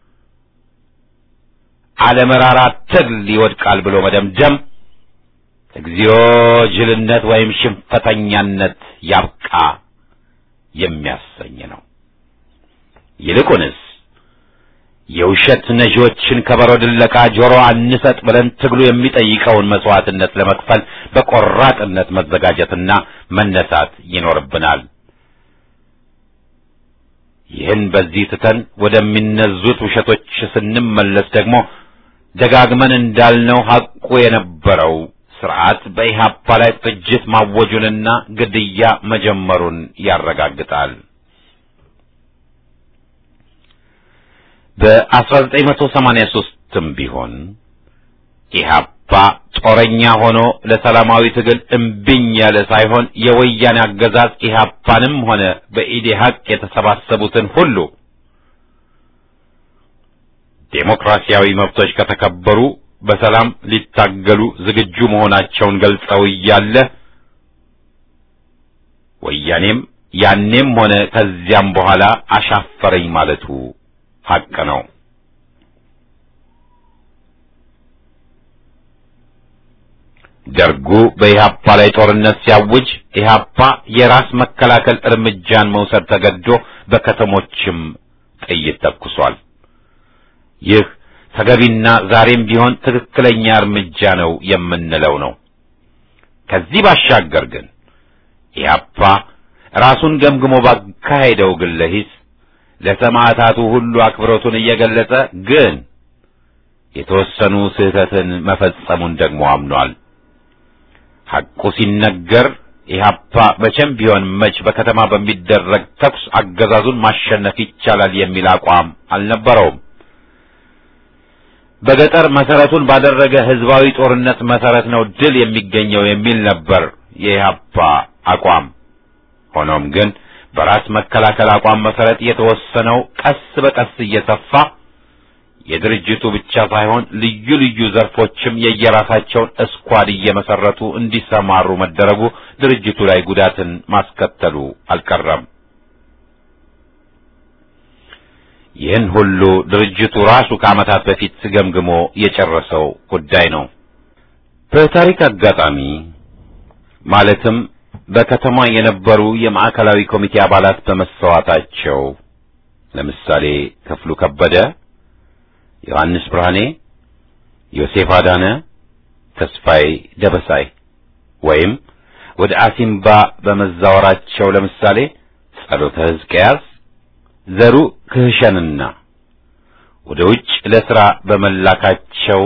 አለመራራ ትግል ይወድቃል ብሎ መደምደም እግዚኦ ጅልነት ወይም ሽንፈተኛነት ያብቃ የሚያሰኝ ነው። ይልቁንስ የውሸት ነዢዎችን ከበሮ ድለቃ ጆሮ አንሰጥ ብለን ትግሉ የሚጠይቀውን መስዋዕትነት ለመክፈል በቆራጥነት መዘጋጀትና መነሳት ይኖርብናል። ይህን በዚህ ትተን ወደሚነዙት ውሸቶች ስንመለስ ደግሞ ደጋግመን እንዳልነው ሐቁ የነበረው ስርዓት በኢህአፓ ላይ ፍጅት ማወጁንና ግድያ መጀመሩን ያረጋግጣል። በ1983ም ቢሆን ኢህአፓ ጦረኛ ሆኖ ለሰላማዊ ትግል እምቢኝ ያለ ሳይሆን የወያኔ አገዛዝ ኢህአፓንም ሆነ በኢዴሀቅ የተሰባሰቡትን ሁሉ ዴሞክራሲያዊ መብቶች ከተከበሩ በሰላም ሊታገሉ ዝግጁ መሆናቸውን ገልጸው እያለ ወያኔም ያኔም ሆነ ከዚያም በኋላ አሻፈረኝ ማለቱ ሐቅ ነው። ደርጉ በኢህአፓ ላይ ጦርነት ሲያውጅ ኢህአፓ የራስ መከላከል እርምጃን መውሰድ ተገዶ በከተሞችም ጥይት ተኩሷል። ይህ ተገቢና ዛሬም ቢሆን ትክክለኛ እርምጃ ነው የምንለው ነው። ከዚህ ባሻገር ግን ኢህአፓ ራሱን ገምግሞ ባካሄደው ግለ ሂስ ለሰማዕታቱ ሁሉ አክብሮቱን እየገለጸ ግን የተወሰኑ ስህተትን መፈጸሙን ደግሞ አምኗል። ሐቁ ሲነገር ኢህአፓ መቼም ቢሆን መች በከተማ በሚደረግ ተኩስ አገዛዙን ማሸነፍ ይቻላል የሚል አቋም አልነበረውም። በገጠር መሰረቱን ባደረገ ህዝባዊ ጦርነት መሰረት ነው ድል የሚገኘው የሚል ነበር የኢህአፓ አቋም። ሆኖም ግን በራስ መከላከል አቋም መሰረት የተወሰነው ቀስ በቀስ እየሰፋ የድርጅቱ ብቻ ሳይሆን ልዩ ልዩ ዘርፎችም የየራሳቸውን እስኳድ እየመሰረቱ እንዲሰማሩ መደረጉ ድርጅቱ ላይ ጉዳትን ማስከተሉ አልቀረም። ይህን ሁሉ ድርጅቱ ራሱ ከዓመታት በፊት ገምግሞ የጨረሰው ጉዳይ ነው። በታሪክ አጋጣሚ ማለትም በከተማ የነበሩ የማዕከላዊ ኮሚቴ አባላት በመሰዋታቸው ለምሳሌ ክፍሉ ከበደ፣ ዮሐንስ ብርሃኔ፣ ዮሴፍ አዳነ፣ ተስፋዬ ደበሳይ ወይም ወደ አሲምባ በመዛወራቸው ለምሳሌ ጸሎተ ሕዝቅያስ ዘሩ ክህሸንና ወደ ውጭ ለሥራ በመላካቸው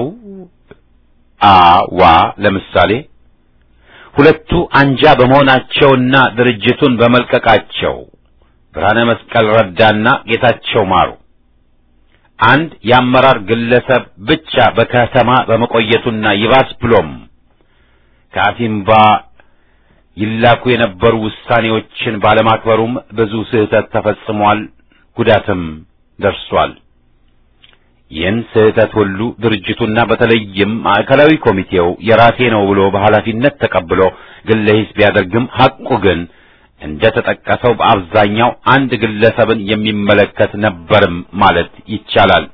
አዋ ለምሳሌ ሁለቱ አንጃ በመሆናቸውና ድርጅቱን በመልቀቃቸው ብርሃነ መስቀል ረዳና ጌታቸው ማሩ አንድ የአመራር ግለሰብ ብቻ በከተማ በመቆየቱና ይባስ ብሎም ከአሲምባ ይላኩ የነበሩ ውሳኔዎችን ባለማክበሩም ብዙ ስህተት ተፈጽሟል፣ ጉዳትም ደርሷል። ይህን ስህተት ሁሉ ድርጅቱና በተለይም ማዕከላዊ ኮሚቴው የራሴ ነው ብሎ በኃላፊነት ተቀብሎ ግለ ሂስ ቢያደርግም ሐቁ ግን እንደ ተጠቀሰው በአብዛኛው አንድ ግለሰብን የሚመለከት ነበርም ማለት ይቻላል።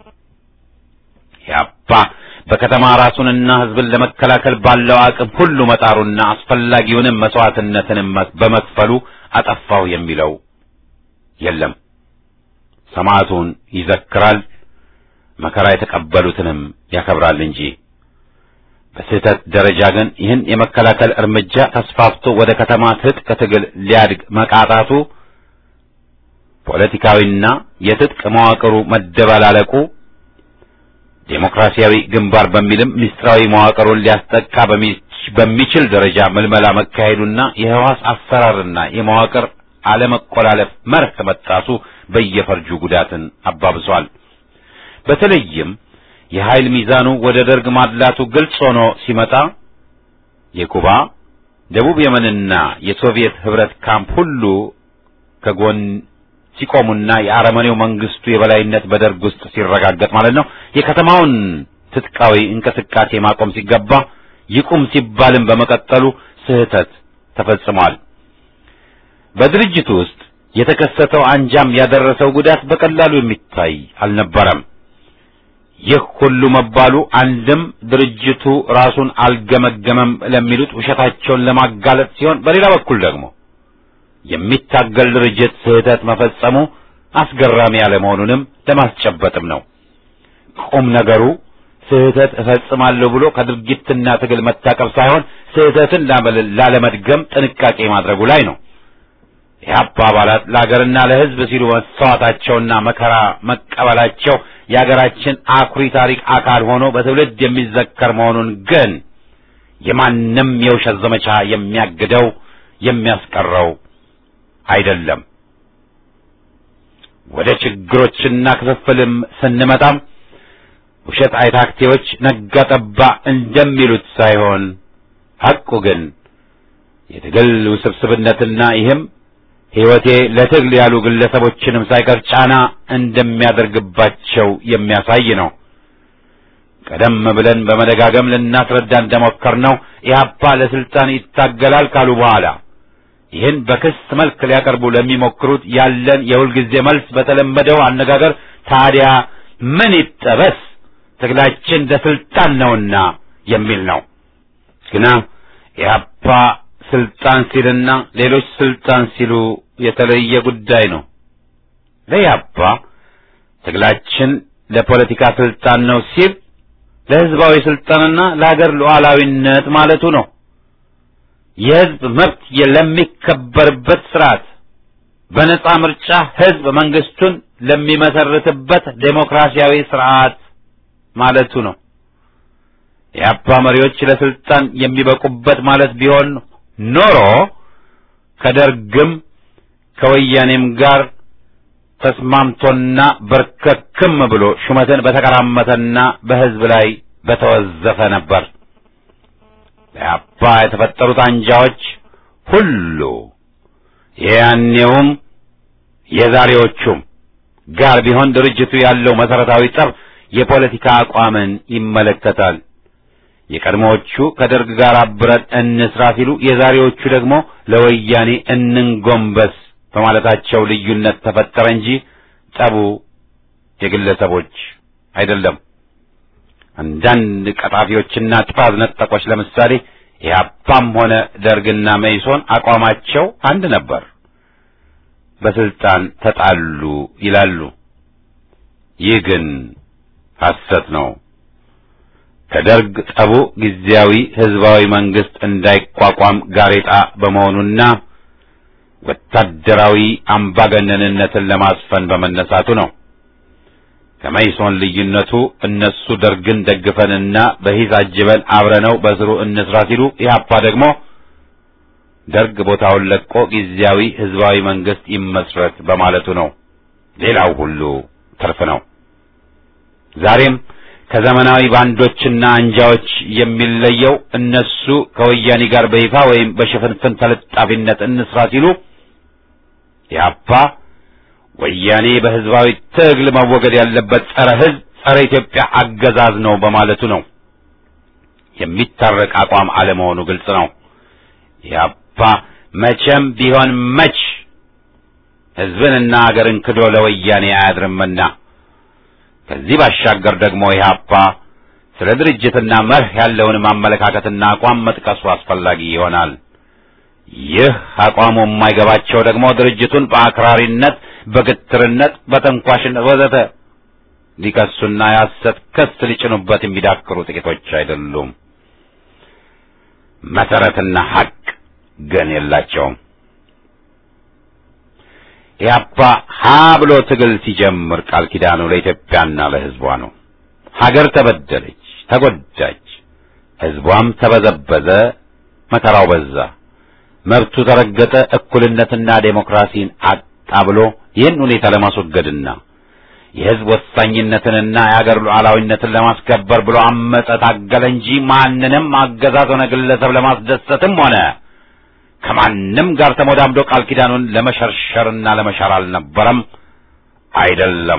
ያባ በከተማ ራሱንና ሕዝብን ለመከላከል ባለው አቅም ሁሉ መጣሩና አስፈላጊውንም መስዋዕትነትንም በመክፈሉ አጠፋው የሚለው የለም። ሰማዕቱን ይዘክራል፣ መከራ የተቀበሉትንም ያከብራል እንጂ በስህተት ደረጃ ግን ይህን የመከላከል እርምጃ ተስፋፍቶ ወደ ከተማ ትጥቅ ትግል ሊያድግ መቃጣቱ ፖለቲካዊና የትጥቅ መዋቅሩ መደበላለቁ ዴሞክራሲያዊ ግንባር በሚልም ምስጢራዊ መዋቅሩን ሊያስጠቃ በሚችል ደረጃ ምልመላ መካሄዱና የህዋስ አሰራርና የመዋቅር አለመቆላለፍ መርህ መጣሱ በየፈርጁ ጉዳትን አባብሷል። በተለይም የኃይል ሚዛኑ ወደ ደርግ ማድላቱ ግልጽ ሆኖ ሲመጣ የኩባ ደቡብ የመንና የሶቪየት ህብረት ካምፕ ሁሉ ከጎን ሲቆሙና የአረመኔው መንግስቱ የበላይነት በደርግ ውስጥ ሲረጋገጥ ማለት ነው። የከተማውን ትጥቃዊ እንቅስቃሴ ማቆም ሲገባ ይቁም ሲባልም በመቀጠሉ ስህተት ተፈጽሟል። በድርጅቱ ውስጥ የተከሰተው አንጃም ያደረሰው ጉዳት በቀላሉ የሚታይ አልነበረም። ይህ ሁሉ መባሉ አንድም ድርጅቱ ራሱን አልገመገመም ለሚሉት ውሸታቸውን ለማጋለጥ ሲሆን፣ በሌላ በኩል ደግሞ የሚታገል ድርጅት ስህተት መፈጸሙ አስገራሚ ያለመሆኑንም ለማስጨበጥም ነው። ቁም ነገሩ ስህተት እፈጽማለሁ ብሎ ከድርጊትና ትግል መታቀብ ሳይሆን ስህተትን ላለመድገም ጥንቃቄ ማድረጉ ላይ ነው። የአባ አባላት ለሀገርና ለሕዝብ ሲሉ መሰዋታቸውና መከራ መቀበላቸው የሀገራችን አኩሪ ታሪክ አካል ሆኖ በትውልድ የሚዘከር መሆኑን ግን የማንም የውሸት ዘመቻ የሚያግደው የሚያስቀረው አይደለም። ወደ ችግሮችና ክፍፍልም ስንመጣም ውሸት አይታክቴዎች ነጋ ጠባ እንደሚሉት ሳይሆን ሐቁ ግን የትግል ውስብስብነትና ይህም ሕይወቴ ለትግል ያሉ ግለሰቦችንም ሳይቀር ጫና እንደሚያደርግባቸው የሚያሳይ ነው። ቀደም ብለን በመደጋገም ልናስረዳ እንደሞከርነው ኢህአፓ ለስልጣን ይታገላል ካሉ በኋላ ይህን በክስ መልክ ሊያቀርቡ ለሚሞክሩት ያለን የሁልጊዜ መልስ በተለመደው አነጋገር ታዲያ ምን ይጠበስ ትግላችን ለስልጣን ነውና የሚል ነው። ግና ኢህአፓ ስልጣን ሲልና ሌሎች ስልጣን ሲሉ የተለየ ጉዳይ ነው። ለኢህአፓ ትግላችን ለፖለቲካ ስልጣን ነው ሲል ለህዝባዊ ስልጣንና ለሀገር ሉዓላዊነት ማለቱ ነው። የህዝብ መብት ለሚከበርበት ስርዓት በነጻ ምርጫ ህዝብ መንግስቱን ለሚመሰርትበት ዴሞክራሲያዊ ስርዓት ማለቱ ነው። የአፓ መሪዎች ለስልጣን የሚበቁበት ማለት ቢሆን ኖሮ ከደርግም ከወያኔም ጋር ተስማምቶና በርከክም ብሎ ሹመትን በተቀራመተና በህዝብ ላይ በተወዘፈ ነበር። ለአባ የተፈጠሩት አንጃዎች ሁሉ የያኔውም የዛሬዎቹም ጋር ቢሆን ድርጅቱ ያለው መሰረታዊ ጠብ የፖለቲካ አቋምን ይመለከታል። የቀድሞዎቹ ከደርግ ጋር አብረን እንስራ ሲሉ፣ የዛሬዎቹ ደግሞ ለወያኔ እንንጎንበስ በማለታቸው ልዩነት ተፈጠረ እንጂ ጠቡ የግለሰቦች አይደለም። አንዳንድ ቀጣፊዎችና ጥፋት ነጠቆች ለምሳሌ ኢህአፓም ሆነ ደርግና መይሶን አቋማቸው አንድ ነበር፣ በስልጣን ተጣሉ ይላሉ። ይህ ግን ሐሰት ነው። ከደርግ ጠቡ ጊዜያዊ ህዝባዊ መንግስት እንዳይቋቋም ጋሬጣ በመሆኑና ወታደራዊ አምባገነንነትን ለማስፈን በመነሳቱ ነው። ከመይሶን ልዩነቱ እነሱ ደርግን ደግፈንና በሂስ አጅበን አብረነው በስሩ እንስራ ሲሉ፣ ኢህአፓ ደግሞ ደርግ ቦታውን ለቆ ጊዜያዊ ህዝባዊ መንግስት ይመስረት በማለቱ ነው። ሌላው ሁሉ ትርፍ ነው። ዛሬም ከዘመናዊ ባንዶችና አንጃዎች የሚለየው እነሱ ከወያኔ ጋር በይፋ ወይም በሽፍንፍን ተለጣፊነት እንስራ ሲሉ ኢህአፓ ወያኔ በህዝባዊ ትግል መወገድ ያለበት ጸረ ህዝብ፣ ጸረ ኢትዮጵያ አገዛዝ ነው በማለቱ ነው። የሚታረቅ አቋም አለመሆኑ ግልጽ ነው። ኢህአፓ መቼም ቢሆን መች ህዝብንና አገርን ክዶ ለወያኔ አያድርምና ከዚህ ባሻገር ደግሞ ኢህአፓ ስለ ድርጅትና መርህ ያለውን ማመለካከትና አቋም መጥቀሱ አስፈላጊ ይሆናል። ይህ አቋሙ የማይገባቸው ደግሞ ድርጅቱን በአክራሪነት፣ በግትርነት፣ በተንኳሽነት ወዘተ ሊከሱና የሐሰት ክስ ሊጭኑበት የሚዳክሩ ጥቂቶች አይደሉም። መሰረትና ሐቅ ግን የላቸውም። ኢህአፓ ሀ ብሎ ትግል ሲጀምር ቃል ኪዳኑ ለኢትዮጵያና ለህዝቧ ነው። ሀገር ተበደለች፣ ተጎዳች፣ ህዝቧም ተበዘበዘ፣ መከራው በዛ፣ መብቱ ተረገጠ፣ እኩልነትና ዴሞክራሲን አጣ ብሎ ይህን ሁኔታ ለማስወገድና የህዝብ ወሳኝነትንና የሀገር ሉዓላዊነትን ለማስከበር ብሎ አመፀ፣ ታገለ እንጂ ማንንም አገዛዝ ሆነ ግለሰብ ለማስደሰትም ሆነ ከማንም ጋር ተሞዳምዶ ቃል ኪዳኑን ለመሸርሸርና ለመሻር አልነበረም፣ አይደለም።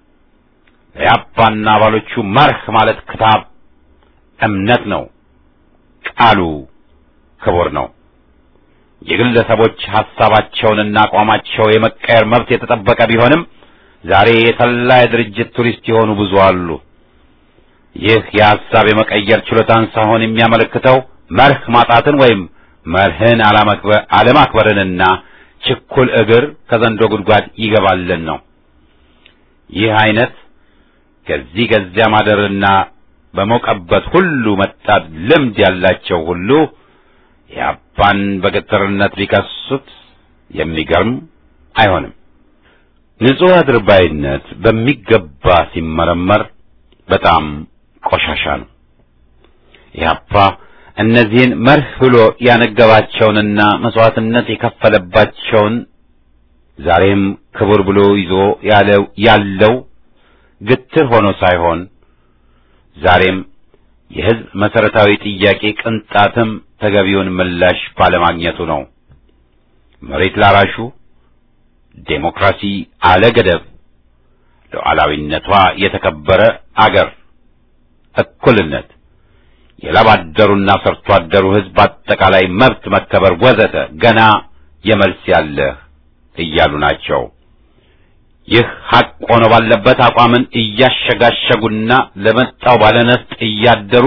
ለያፓና አባሎቹ መርህ ማለት ክታብ እምነት ነው። ቃሉ ክቡር ነው። የግለሰቦች ሐሳባቸውንና አቋማቸው የመቀየር መብት የተጠበቀ ቢሆንም ዛሬ የተላ የድርጅት ቱሪስት የሆኑ ብዙ አሉ። ይህ የሐሳብ የመቀየር ችሎታን ሳይሆን የሚያመለክተው መርህ ማጣትን ወይም መርህን አለማክበርንና ችኩል እግር ከዘንዶ ጉድጓድ ይገባልን ነው። ይህ አይነት ከዚህ ከዚያ ማደርና በሞቀበት ሁሉ መጣት ልምድ ያላቸው ሁሉ የአባን በግትርነት ሊከሱት የሚገርም አይሆንም። ንጹሕ አድርባይነት በሚገባ ሲመረመር በጣም ቆሻሻ ነው። ኢህአፓ እነዚህን መርህ ብሎ ያነገባቸውንና መስዋዕትነት የከፈለባቸውን ዛሬም ክቡር ብሎ ይዞ ያለው ያለው ግትር ሆኖ ሳይሆን ዛሬም የሕዝብ መሰረታዊ ጥያቄ ቅንጣትም ተገቢውን ምላሽ ባለማግኘቱ ነው። መሬት ላራሹ ዴሞክራሲ አለ ገደብ፣ ሉዓላዊነቷ የተከበረ አገር፣ እኩልነት፣ የላብ አደሩና ሰርቶ አደሩ ሕዝብ አጠቃላይ መብት መከበር ወዘተ ገና የመልስ ያለህ እያሉ ናቸው። ይህ ሐቅ ሆኖ ባለበት አቋምን እያሸጋሸጉና ለመጣው ባለነፍጥ እያደሩ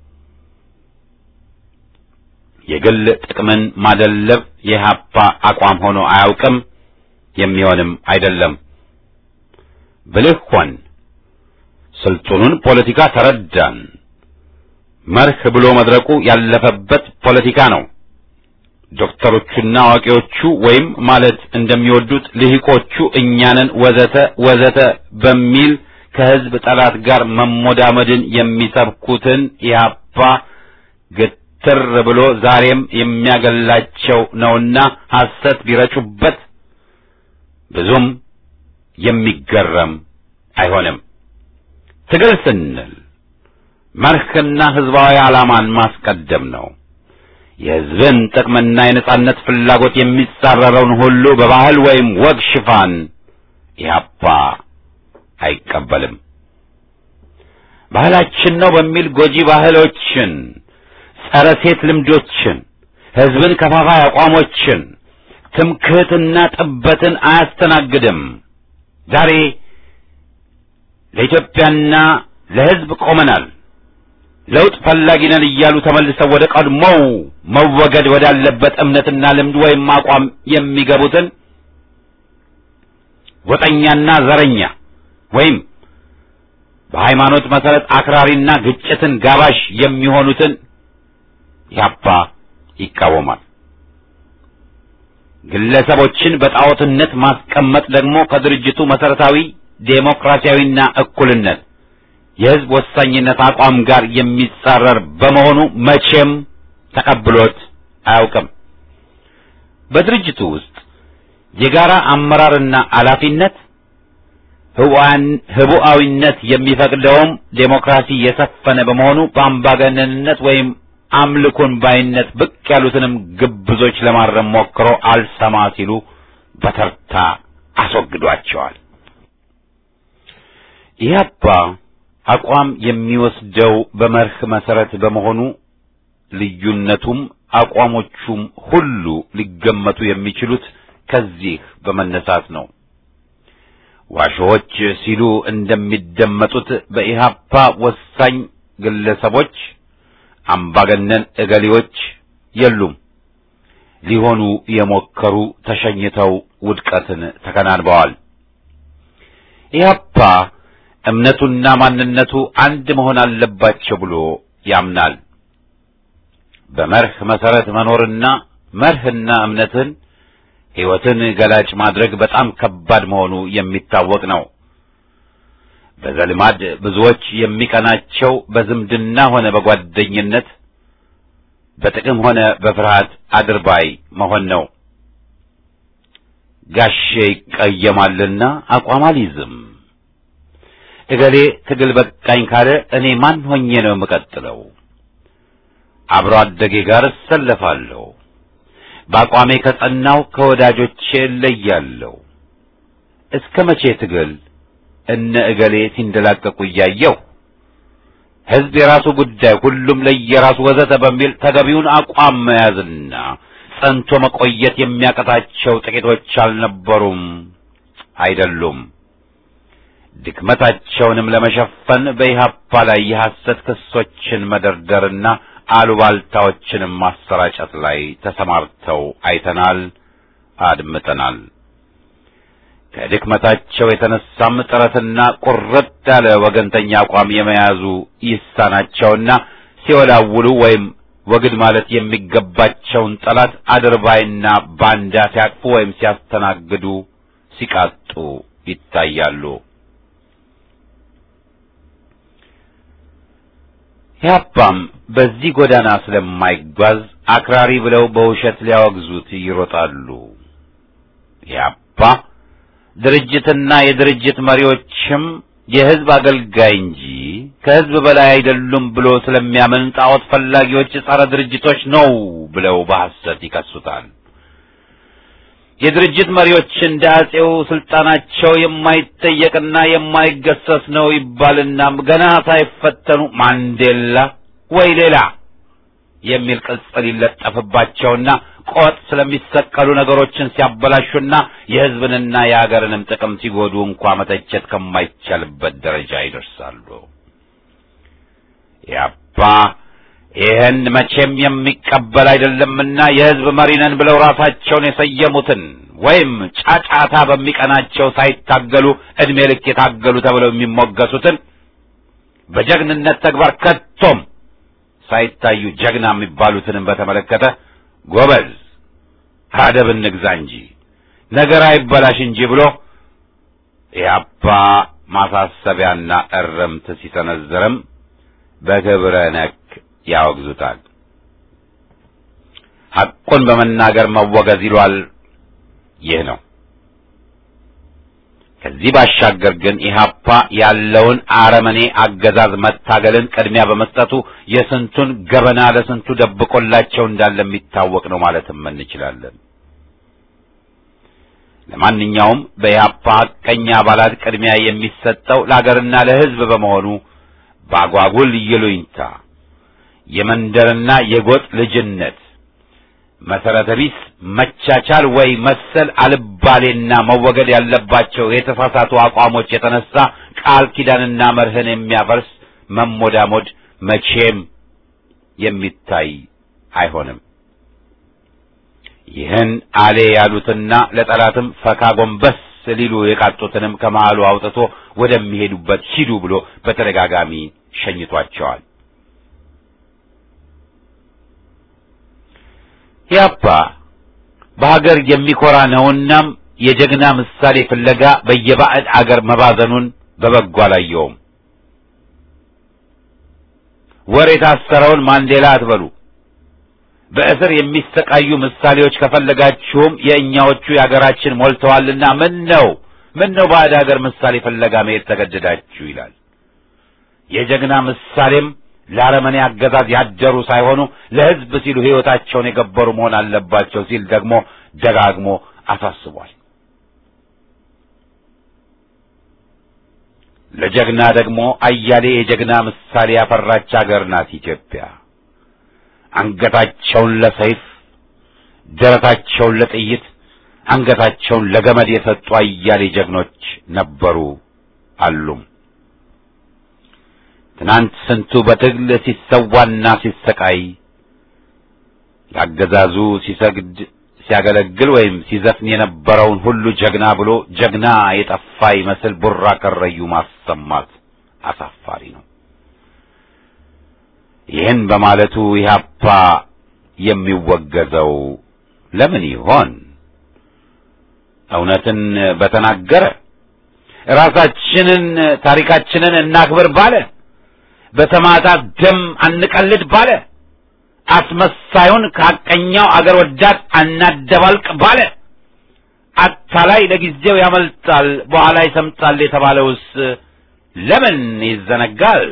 የግል ጥቅምን ማደለብ የኢህአፓ አቋም ሆኖ አያውቅም፣ የሚሆንም አይደለም። ብልህ ሆን፣ ስልጡኑን ፖለቲካ ተረዳን። መርህ ብሎ መድረቁ ያለፈበት ፖለቲካ ነው። ዶክተሮቹና አዋቂዎቹ ወይም ማለት እንደሚወዱት ልሂቆቹ እኛንን ወዘተ ወዘተ በሚል ከህዝብ ጠላት ጋር መሞዳመድን የሚሰብኩትን ኢህአፓ ግትር ብሎ ዛሬም የሚያገላቸው ነውና ሐሰት ቢረጩበት ብዙም የሚገረም አይሆንም። ትግል ስንል መርህና ህዝባዊ ዓላማን ማስቀደም ነው። የህዝብን ጥቅምና የነጻነት ፍላጎት የሚጻረረውን ሁሉ በባህል ወይም ወግ ሽፋን ኢህአፓ አይቀበልም። ባህላችን ነው በሚል ጎጂ ባህሎችን፣ ጸረ ሴት ልምዶችን፣ ህዝብን ከፋፋይ አቋሞችን፣ ትምክህትና ጥበትን አያስተናግድም። ዛሬ ለኢትዮጵያና ለህዝብ ቆመናል ለውጥ ፈላጊ ነን እያሉ ተመልሰው ወደ ቀድሞው መወገድ ወዳለበት እምነትና ልምድ ወይም አቋም የሚገቡትን ጎጠኛና ዘረኛ ወይም በሃይማኖት መሰረት አክራሪና ግጭትን ጋባዥ የሚሆኑትን ያፓ ይቃወማል። ግለሰቦችን በጣዖትነት ማስቀመጥ ደግሞ ከድርጅቱ መሰረታዊ ዴሞክራሲያዊና እኩልነት የህዝብ ወሳኝነት አቋም ጋር የሚጻረር በመሆኑ መቼም ተቀብሎት አያውቅም። በድርጅቱ ውስጥ የጋራ አመራርና ኃላፊነት ህቡዓዊነት የሚፈቅደውም ዴሞክራሲ የሰፈነ በመሆኑ በአምባገነንነት ወይም አምልኮን ባይነት ብቅ ያሉትንም ግብዞች ለማረም ሞክሮ አልሰማ ሲሉ በተርታ አስወግዷቸዋል። ኢህአፓ አቋም የሚወስደው በመርህ መሰረት በመሆኑ ልዩነቱም አቋሞቹም ሁሉ ሊገመቱ የሚችሉት ከዚህ በመነሳት ነው። ዋሾዎች ሲሉ እንደሚደመጡት በኢህአፓ ወሳኝ ግለሰቦች፣ አምባገነን እገሌዎች የሉም። ሊሆኑ የሞከሩ ተሸኝተው ውድቀትን ተከናንበዋል። ኢህአፓ እምነቱና ማንነቱ አንድ መሆን አለባቸው ብሎ ያምናል። በመርህ መሰረት መኖርና መርህና እምነትን ሕይወትን ገላጭ ማድረግ በጣም ከባድ መሆኑ የሚታወቅ ነው። በዘልማድ ብዙዎች የሚቀናቸው በዝምድና ሆነ በጓደኝነት በጥቅም ሆነ በፍርሃት አድርባይ መሆን ነው። ጋሼ ይቀየማልና አቋም አልይዝም። እገሌ ትግል በቃኝ ካለ እኔ ማን ሆኜ ነው የምቀጥለው? አብሮ አደጌ ጋር እሰለፋለሁ። በአቋሜ ከጸናው ከወዳጆቼ እለያለሁ። እስከ መቼ ትግል እነ እገሌ ሲንደላቀቁ እያየው ሕዝብ የራሱ ጉዳይ፣ ሁሉም ለየራሱ ወዘተ በሚል ተገቢውን አቋም መያዝና ጸንቶ መቆየት የሚያቀታቸው ጥቂቶች አልነበሩም፣ አይደሉም። ድክመታቸውንም ለመሸፈን በኢህአፓ ላይ የሐሰት ክሶችን መደርደርና አሉባልታዎችንም ማሰራጨት ላይ ተሰማርተው አይተናል፣ አድምጠናል። ከድክመታቸው የተነሳም ጥረትና ቁርጥ ያለ ወገንተኛ አቋም የመያዙ ይሳናቸውና ሲወላውሉ ወይም ወግድ ማለት የሚገባቸውን ጠላት አድርባይና ባንዳ ሲያቅፉ ወይም ሲያስተናግዱ ሲቃጡ ይታያሉ። ኢህአፓም በዚህ ጎዳና ስለማይጓዝ አክራሪ ብለው በውሸት ሊያወግዙት ይሮጣሉ። ኢህአፓ ድርጅትና የድርጅት መሪዎችም የሕዝብ አገልጋይ እንጂ ከሕዝብ በላይ አይደሉም ብሎ ስለሚያምን ጣዖት ፈላጊዎች ጸረ ድርጅቶች ነው ብለው በሐሰት ይከሱታል። የድርጅት መሪዎች እንደ አጼው ስልጣናቸው የማይጠየቅና የማይገሰስ ነው ይባልና ገና ሳይፈተኑ ማንዴላ ወይ ሌላ የሚል ቅጽል ይለጠፍባቸውና ቆጥ ስለሚሰቀሉ ነገሮችን ሲያበላሹና የሕዝብንና የአገርንም ጥቅም ሲጎዱ እንኳ መተቸት ከማይቻልበት ደረጃ ይደርሳሉ። ያባ ይህን መቼም የሚቀበል አይደለምና የሕዝብ መሪ ነን ብለው ራሳቸውን የሰየሙትን ወይም ጫጫታ በሚቀናቸው ሳይታገሉ ዕድሜ ልክ የታገሉ ተብለው የሚሞገሱትን በጀግንነት ተግባር ከቶም ሳይታዩ ጀግና የሚባሉትንም በተመለከተ ጎበዝ አደብ እንግዛ እንጂ ነገር አይበላሽ እንጂ ብሎ ኢህአፓ ማሳሰቢያና እርምት ሲሰነዝርም በክብረ ነክ ያወግዙታል። ሐቁን በመናገር መወገዝ ይሏል። ይህ ነው። ከዚህ ባሻገር ግን ኢህአፓ ያለውን አረመኔ አገዛዝ መታገልን ቅድሚያ በመስጠቱ የስንቱን ገበና ለስንቱ ደብቆላቸው እንዳለ የሚታወቅ ነው ማለትም እንችላለን። ለማንኛውም በኢህአፓ ሐቀኛ አባላት ቅድሚያ የሚሰጠው ለአገርና ለሕዝብ በመሆኑ በአጓጉል ይሉኝታ የመንደርና የጎጥ ልጅነት መሰረተ ቢስ መቻቻል ወይ መሰል አልባሌና መወገድ ያለባቸው የተሳሳቱ አቋሞች የተነሳ ቃል ኪዳንና መርህን የሚያፈርስ መሞዳሞድ መቼም የሚታይ አይሆንም። ይህን አሌ ያሉትና ለጠላትም ፈካ ጎንበስ ሊሉ የቃጡትንም ከመሃሉ አውጥቶ ወደሚሄዱበት ሂዱ ብሎ በተደጋጋሚ ሸኝቷቸዋል። ኢህአፓ በሀገር የሚኮራ ነውናም የጀግና ምሳሌ ፍለጋ በየባዕድ አገር መባዘኑን በበጎ አላየውም። ወር የታሰረውን ማንዴላ አትበሉ። በእስር የሚሰቃዩ ምሳሌዎች ከፈለጋችሁም የእኛዎቹ የአገራችን ሞልተዋልና ምን ነው ምን ነው ባዕድ አገር ምሳሌ ፍለጋ መሄድ ተገደዳችሁ ይላል። የጀግና ምሳሌም ለአረመኔ አገዛዝ ያደሩ ሳይሆኑ ለሕዝብ ሲሉ ሕይወታቸውን የገበሩ መሆን አለባቸው ሲል ደግሞ ደጋግሞ አሳስቧል። ለጀግና ደግሞ አያሌ የጀግና ምሳሌ ያፈራች አገር ናት ኢትዮጵያ። አንገታቸውን ለሰይፍ ደረታቸውን ለጥይት አንገታቸውን ለገመድ የሰጡ አያሌ ጀግኖች ነበሩ አሉም። ትናንት ስንቱ በትግል ሲሰዋና ሲሰቃይ ለአገዛዙ ሲሰግድ ሲያገለግል ወይም ሲዘፍን የነበረውን ሁሉ ጀግና ብሎ ጀግና የጠፋ ይመስል ቡራ ከረዩ ማሰማት አሳፋሪ ነው። ይህን በማለቱ ኢህአፓ የሚወገዘው ለምን ይሆን? እውነትን በተናገረ ራሳችንን ታሪካችንን እናክብር ባለ በሰማዕታት ደም አንቀልድ ባለ አስመሳዩን ከሐቀኛው አገር ወዳድ አናደባልቅ ባለ አታላይ ለጊዜው ያመልጣል በኋላ ይሰምጣል የተባለውስ ለምን ይዘነጋል?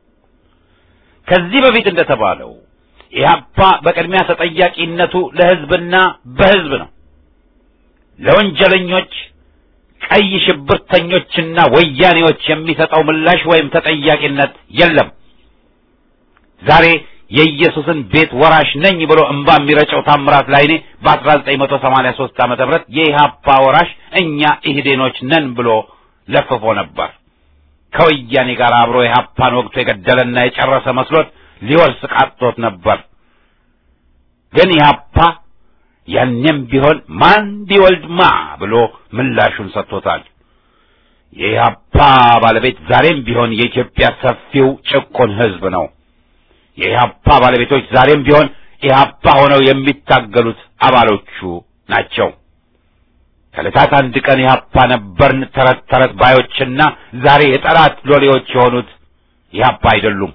ከዚህ በፊት እንደተባለው ኢህአፓ በቅድሚያ ተጠያቂነቱ ለሕዝብና በሕዝብ ነው። ለወንጀለኞች ቀይ ሽብርተኞችና ወያኔዎች የሚሰጠው ምላሽ ወይም ተጠያቂነት የለም። ዛሬ የኢየሱስን ቤት ወራሽ ነኝ ብሎ እምባ የሚረጨው ታምራት ላይኔ በ1983 ዓመተ ምህረት የኢህአፓ ወራሽ እኛ ኢህዴኖች ነን ብሎ ለፍፎ ነበር። ከወያኔ ጋር አብሮ ኢህአፓን ወቅቱ የገደለና የጨረሰ መስሎት ሊወርስ ቃጥቶት ነበር። ግን ኢህአፓ ያኔም ቢሆን ማን ቢወልድ ማ ብሎ ምላሹን ሰጥቶታል። የኢህአፓ ባለቤት ዛሬም ቢሆን የኢትዮጵያ ሰፊው ጭቁን ህዝብ ነው። የኢህአፓ ባለቤቶች ዛሬም ቢሆን ኢህአፓ ሆነው የሚታገሉት አባሎቹ ናቸው። ከዕለታት አንድ ቀን ኢህአፓ ነበርን ተረት ተረት ባዮችና ዛሬ የጠላት ሎሌዎች የሆኑት ኢህአፓ አይደሉም።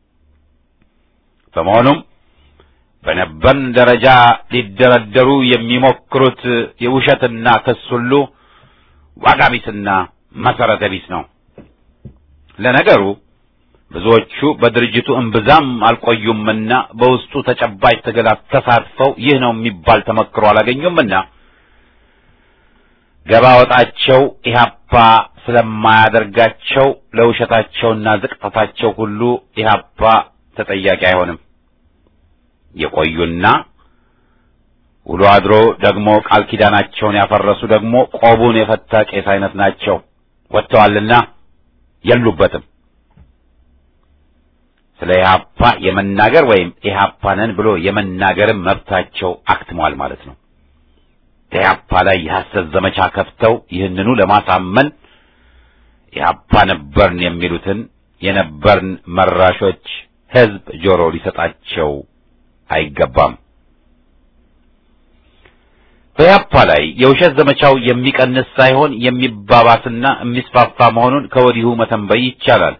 በመሆኑም በነበርን ደረጃ ሊደረደሩ የሚሞክሩት የውሸትና ክስ ሁሉ ዋጋ ቢስና መሰረተ ቢስ ነው። ለነገሩ ብዙዎቹ በድርጅቱ እምብዛም አልቆዩምና በውስጡ ተጨባጭ ትግል ተሳትፈው ይህ ነው የሚባል ተመክሮ አላገኙምና ገባ ወጣቸው ኢህአፓ ስለማያደርጋቸው ለውሸታቸውና ዝቅጠታቸው ሁሉ ኢህአፓ ተጠያቂ አይሆንም። የቆዩና ውሎ አድሮ ደግሞ ቃል ኪዳናቸውን ያፈረሱ ደግሞ ቆቡን የፈታ ቄስ አይነት ናቸው። ወጥተዋልና የሉበትም። ስለ ኢህአፓ የመናገር ወይም ኢህአፓንን ብሎ የመናገርም መብታቸው አክትሟል ማለት ነው። ኢህአፓ ላይ የሐሰት ዘመቻ ከፍተው ይህንኑ ለማሳመን ኢህአፓ ነበርን የሚሉትን የነበርን መራሾች ህዝብ ጆሮ ሊሰጣቸው አይገባም። በኢህአፓ ላይ የውሸት ዘመቻው የሚቀንስ ሳይሆን የሚባባስና የሚስፋፋ መሆኑን ከወዲሁ መተንበይ ይቻላል።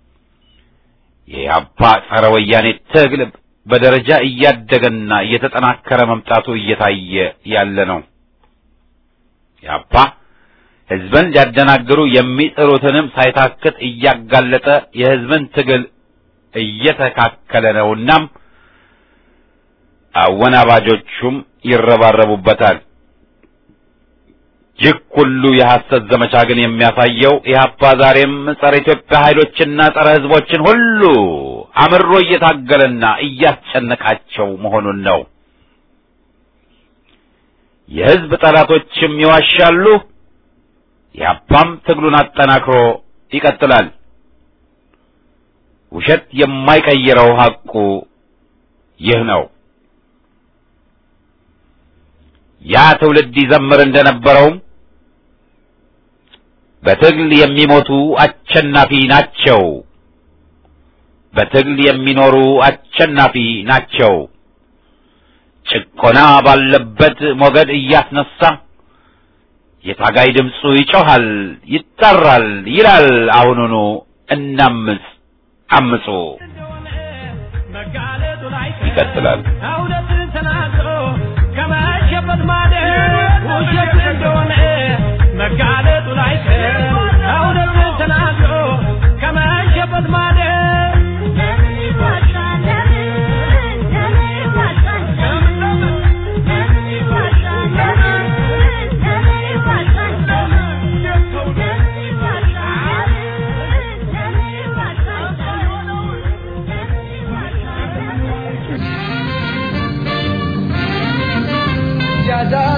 የኢህአፓ ጸረ ወያኔ ትግል በደረጃ እያደገና እየተጠናከረ መምጣቱ እየታየ ያለ ነው። ኢህአፓ ህዝብን ሊያደናግሩ የሚጥሩትንም ሳይታክት እያጋለጠ የህዝብን ትግል እየተካከለ ነውናም አወናባጆቹም ይረባረቡበታል። ይህ ሁሉ የሐሰት ዘመቻ ግን የሚያሳየው ኢህአፓ ዛሬም ጸረ ኢትዮጵያ ኃይሎችና ጸረ ህዝቦችን ሁሉ አምሮ እየታገለና እያስጨነቃቸው መሆኑን ነው። የህዝብ ጠላቶችም ይዋሻሉ። ኢህአፓም ትግሉን አጠናክሮ ይቀጥላል። ውሸት የማይቀይረው ሐቁ ይህ ነው። ያ ትውልድ ይዘምር እንደነበረውም በትግል የሚሞቱ አሸናፊ ናቸው፣ በትግል የሚኖሩ አሸናፊ ናቸው። ጭቆና ባለበት ሞገድ እያስነሳ የታጋይ ድምፁ ይጮኻል፣ ይጠራል፣ ይላል አሁኑኑ እናምፅ፣ አምፁ ይቀጥላል። እውነትን ተናግሮ ከመሸበት ማደር ውሸት እንደሆነ መጋለጡ ላይቀር እውነትን ተናግሮ ከመሸበት ማደር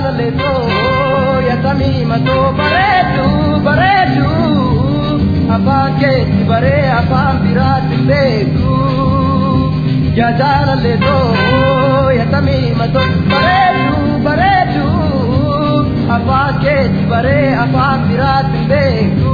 jaalaleto yatamii matoo bareedu bareedu afaan keetti baree afaan biraatti beeku yaa jaalaleto yatamii matoo bareedu bareedu afaan keetti baree afaan biraatti beeku.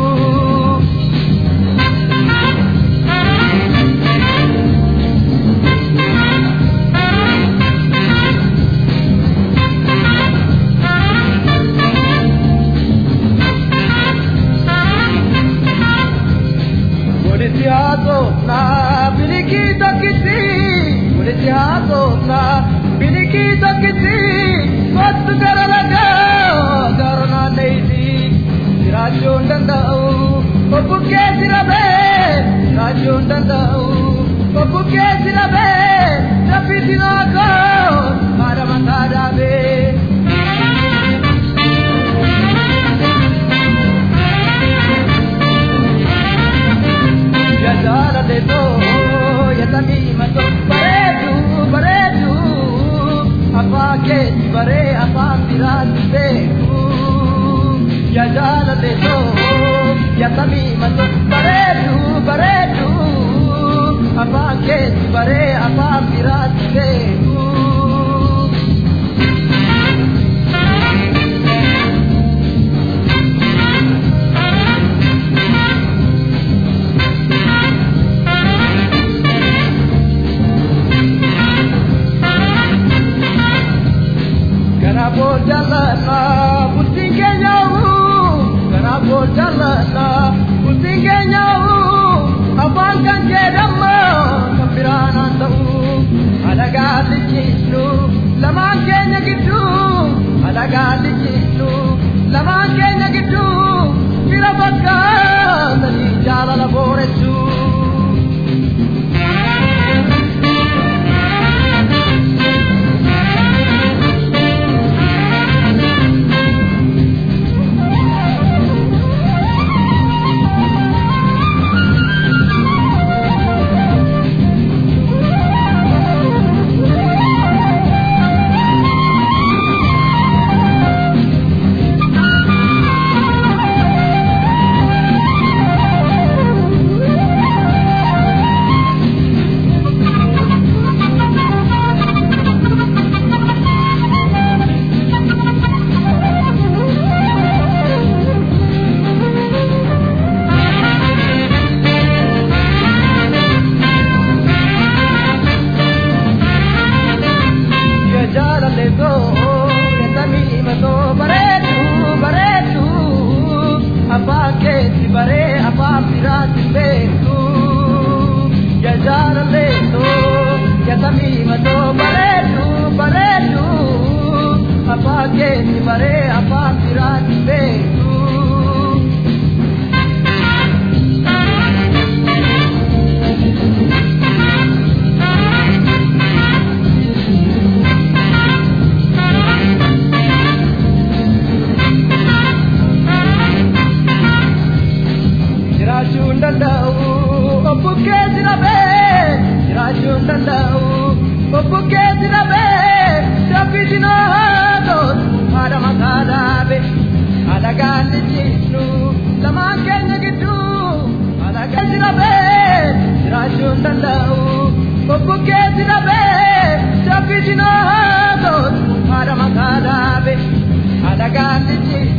Polisiaatota bilikita kiti Polisiaatota bilikita kiti Kottu gara lagaa gara naanneeti Jiraachuun danda'u Obbukkee jirabee Jiraachuun danda'u Obbukkee jirabee Daffitiin akkoo Haadha mataa dhaabee jala de to yatami mato baredu baredu apa ke bare apa pirat beku ya jala de to yatami mato baredu baredu apa ke bare apa pirat beku Kanabo jalana butinge nyawu Kanabo jalana butinge nyawu Abang kan jedama kambirana tahu Alaga dijisnu laman kenya gitu Alaga dijisnu laman kenya gitu Bila bakka tadi jalan laboresu jaalaleto yatami mato bareedu bareedu abbaa keetti baree afaan biraatti beeku ya jaalaleto yatami mato bareedu bareedu abbaa keetti baree afaan biraatti beeku. jiraachuun danda'u obbukkee jirabee jiraachuun danda'u obbukkee jirabee dabbisinoo haadhoon haadha mataa dhaabe alagaan lijjiisnu lamaan keenya gidduu alagaan jirabee jiraachuun danda'u obbukkee jirabee dabbisinoo haadhoon haadha mataa dhaabe alagaan lijjiisnu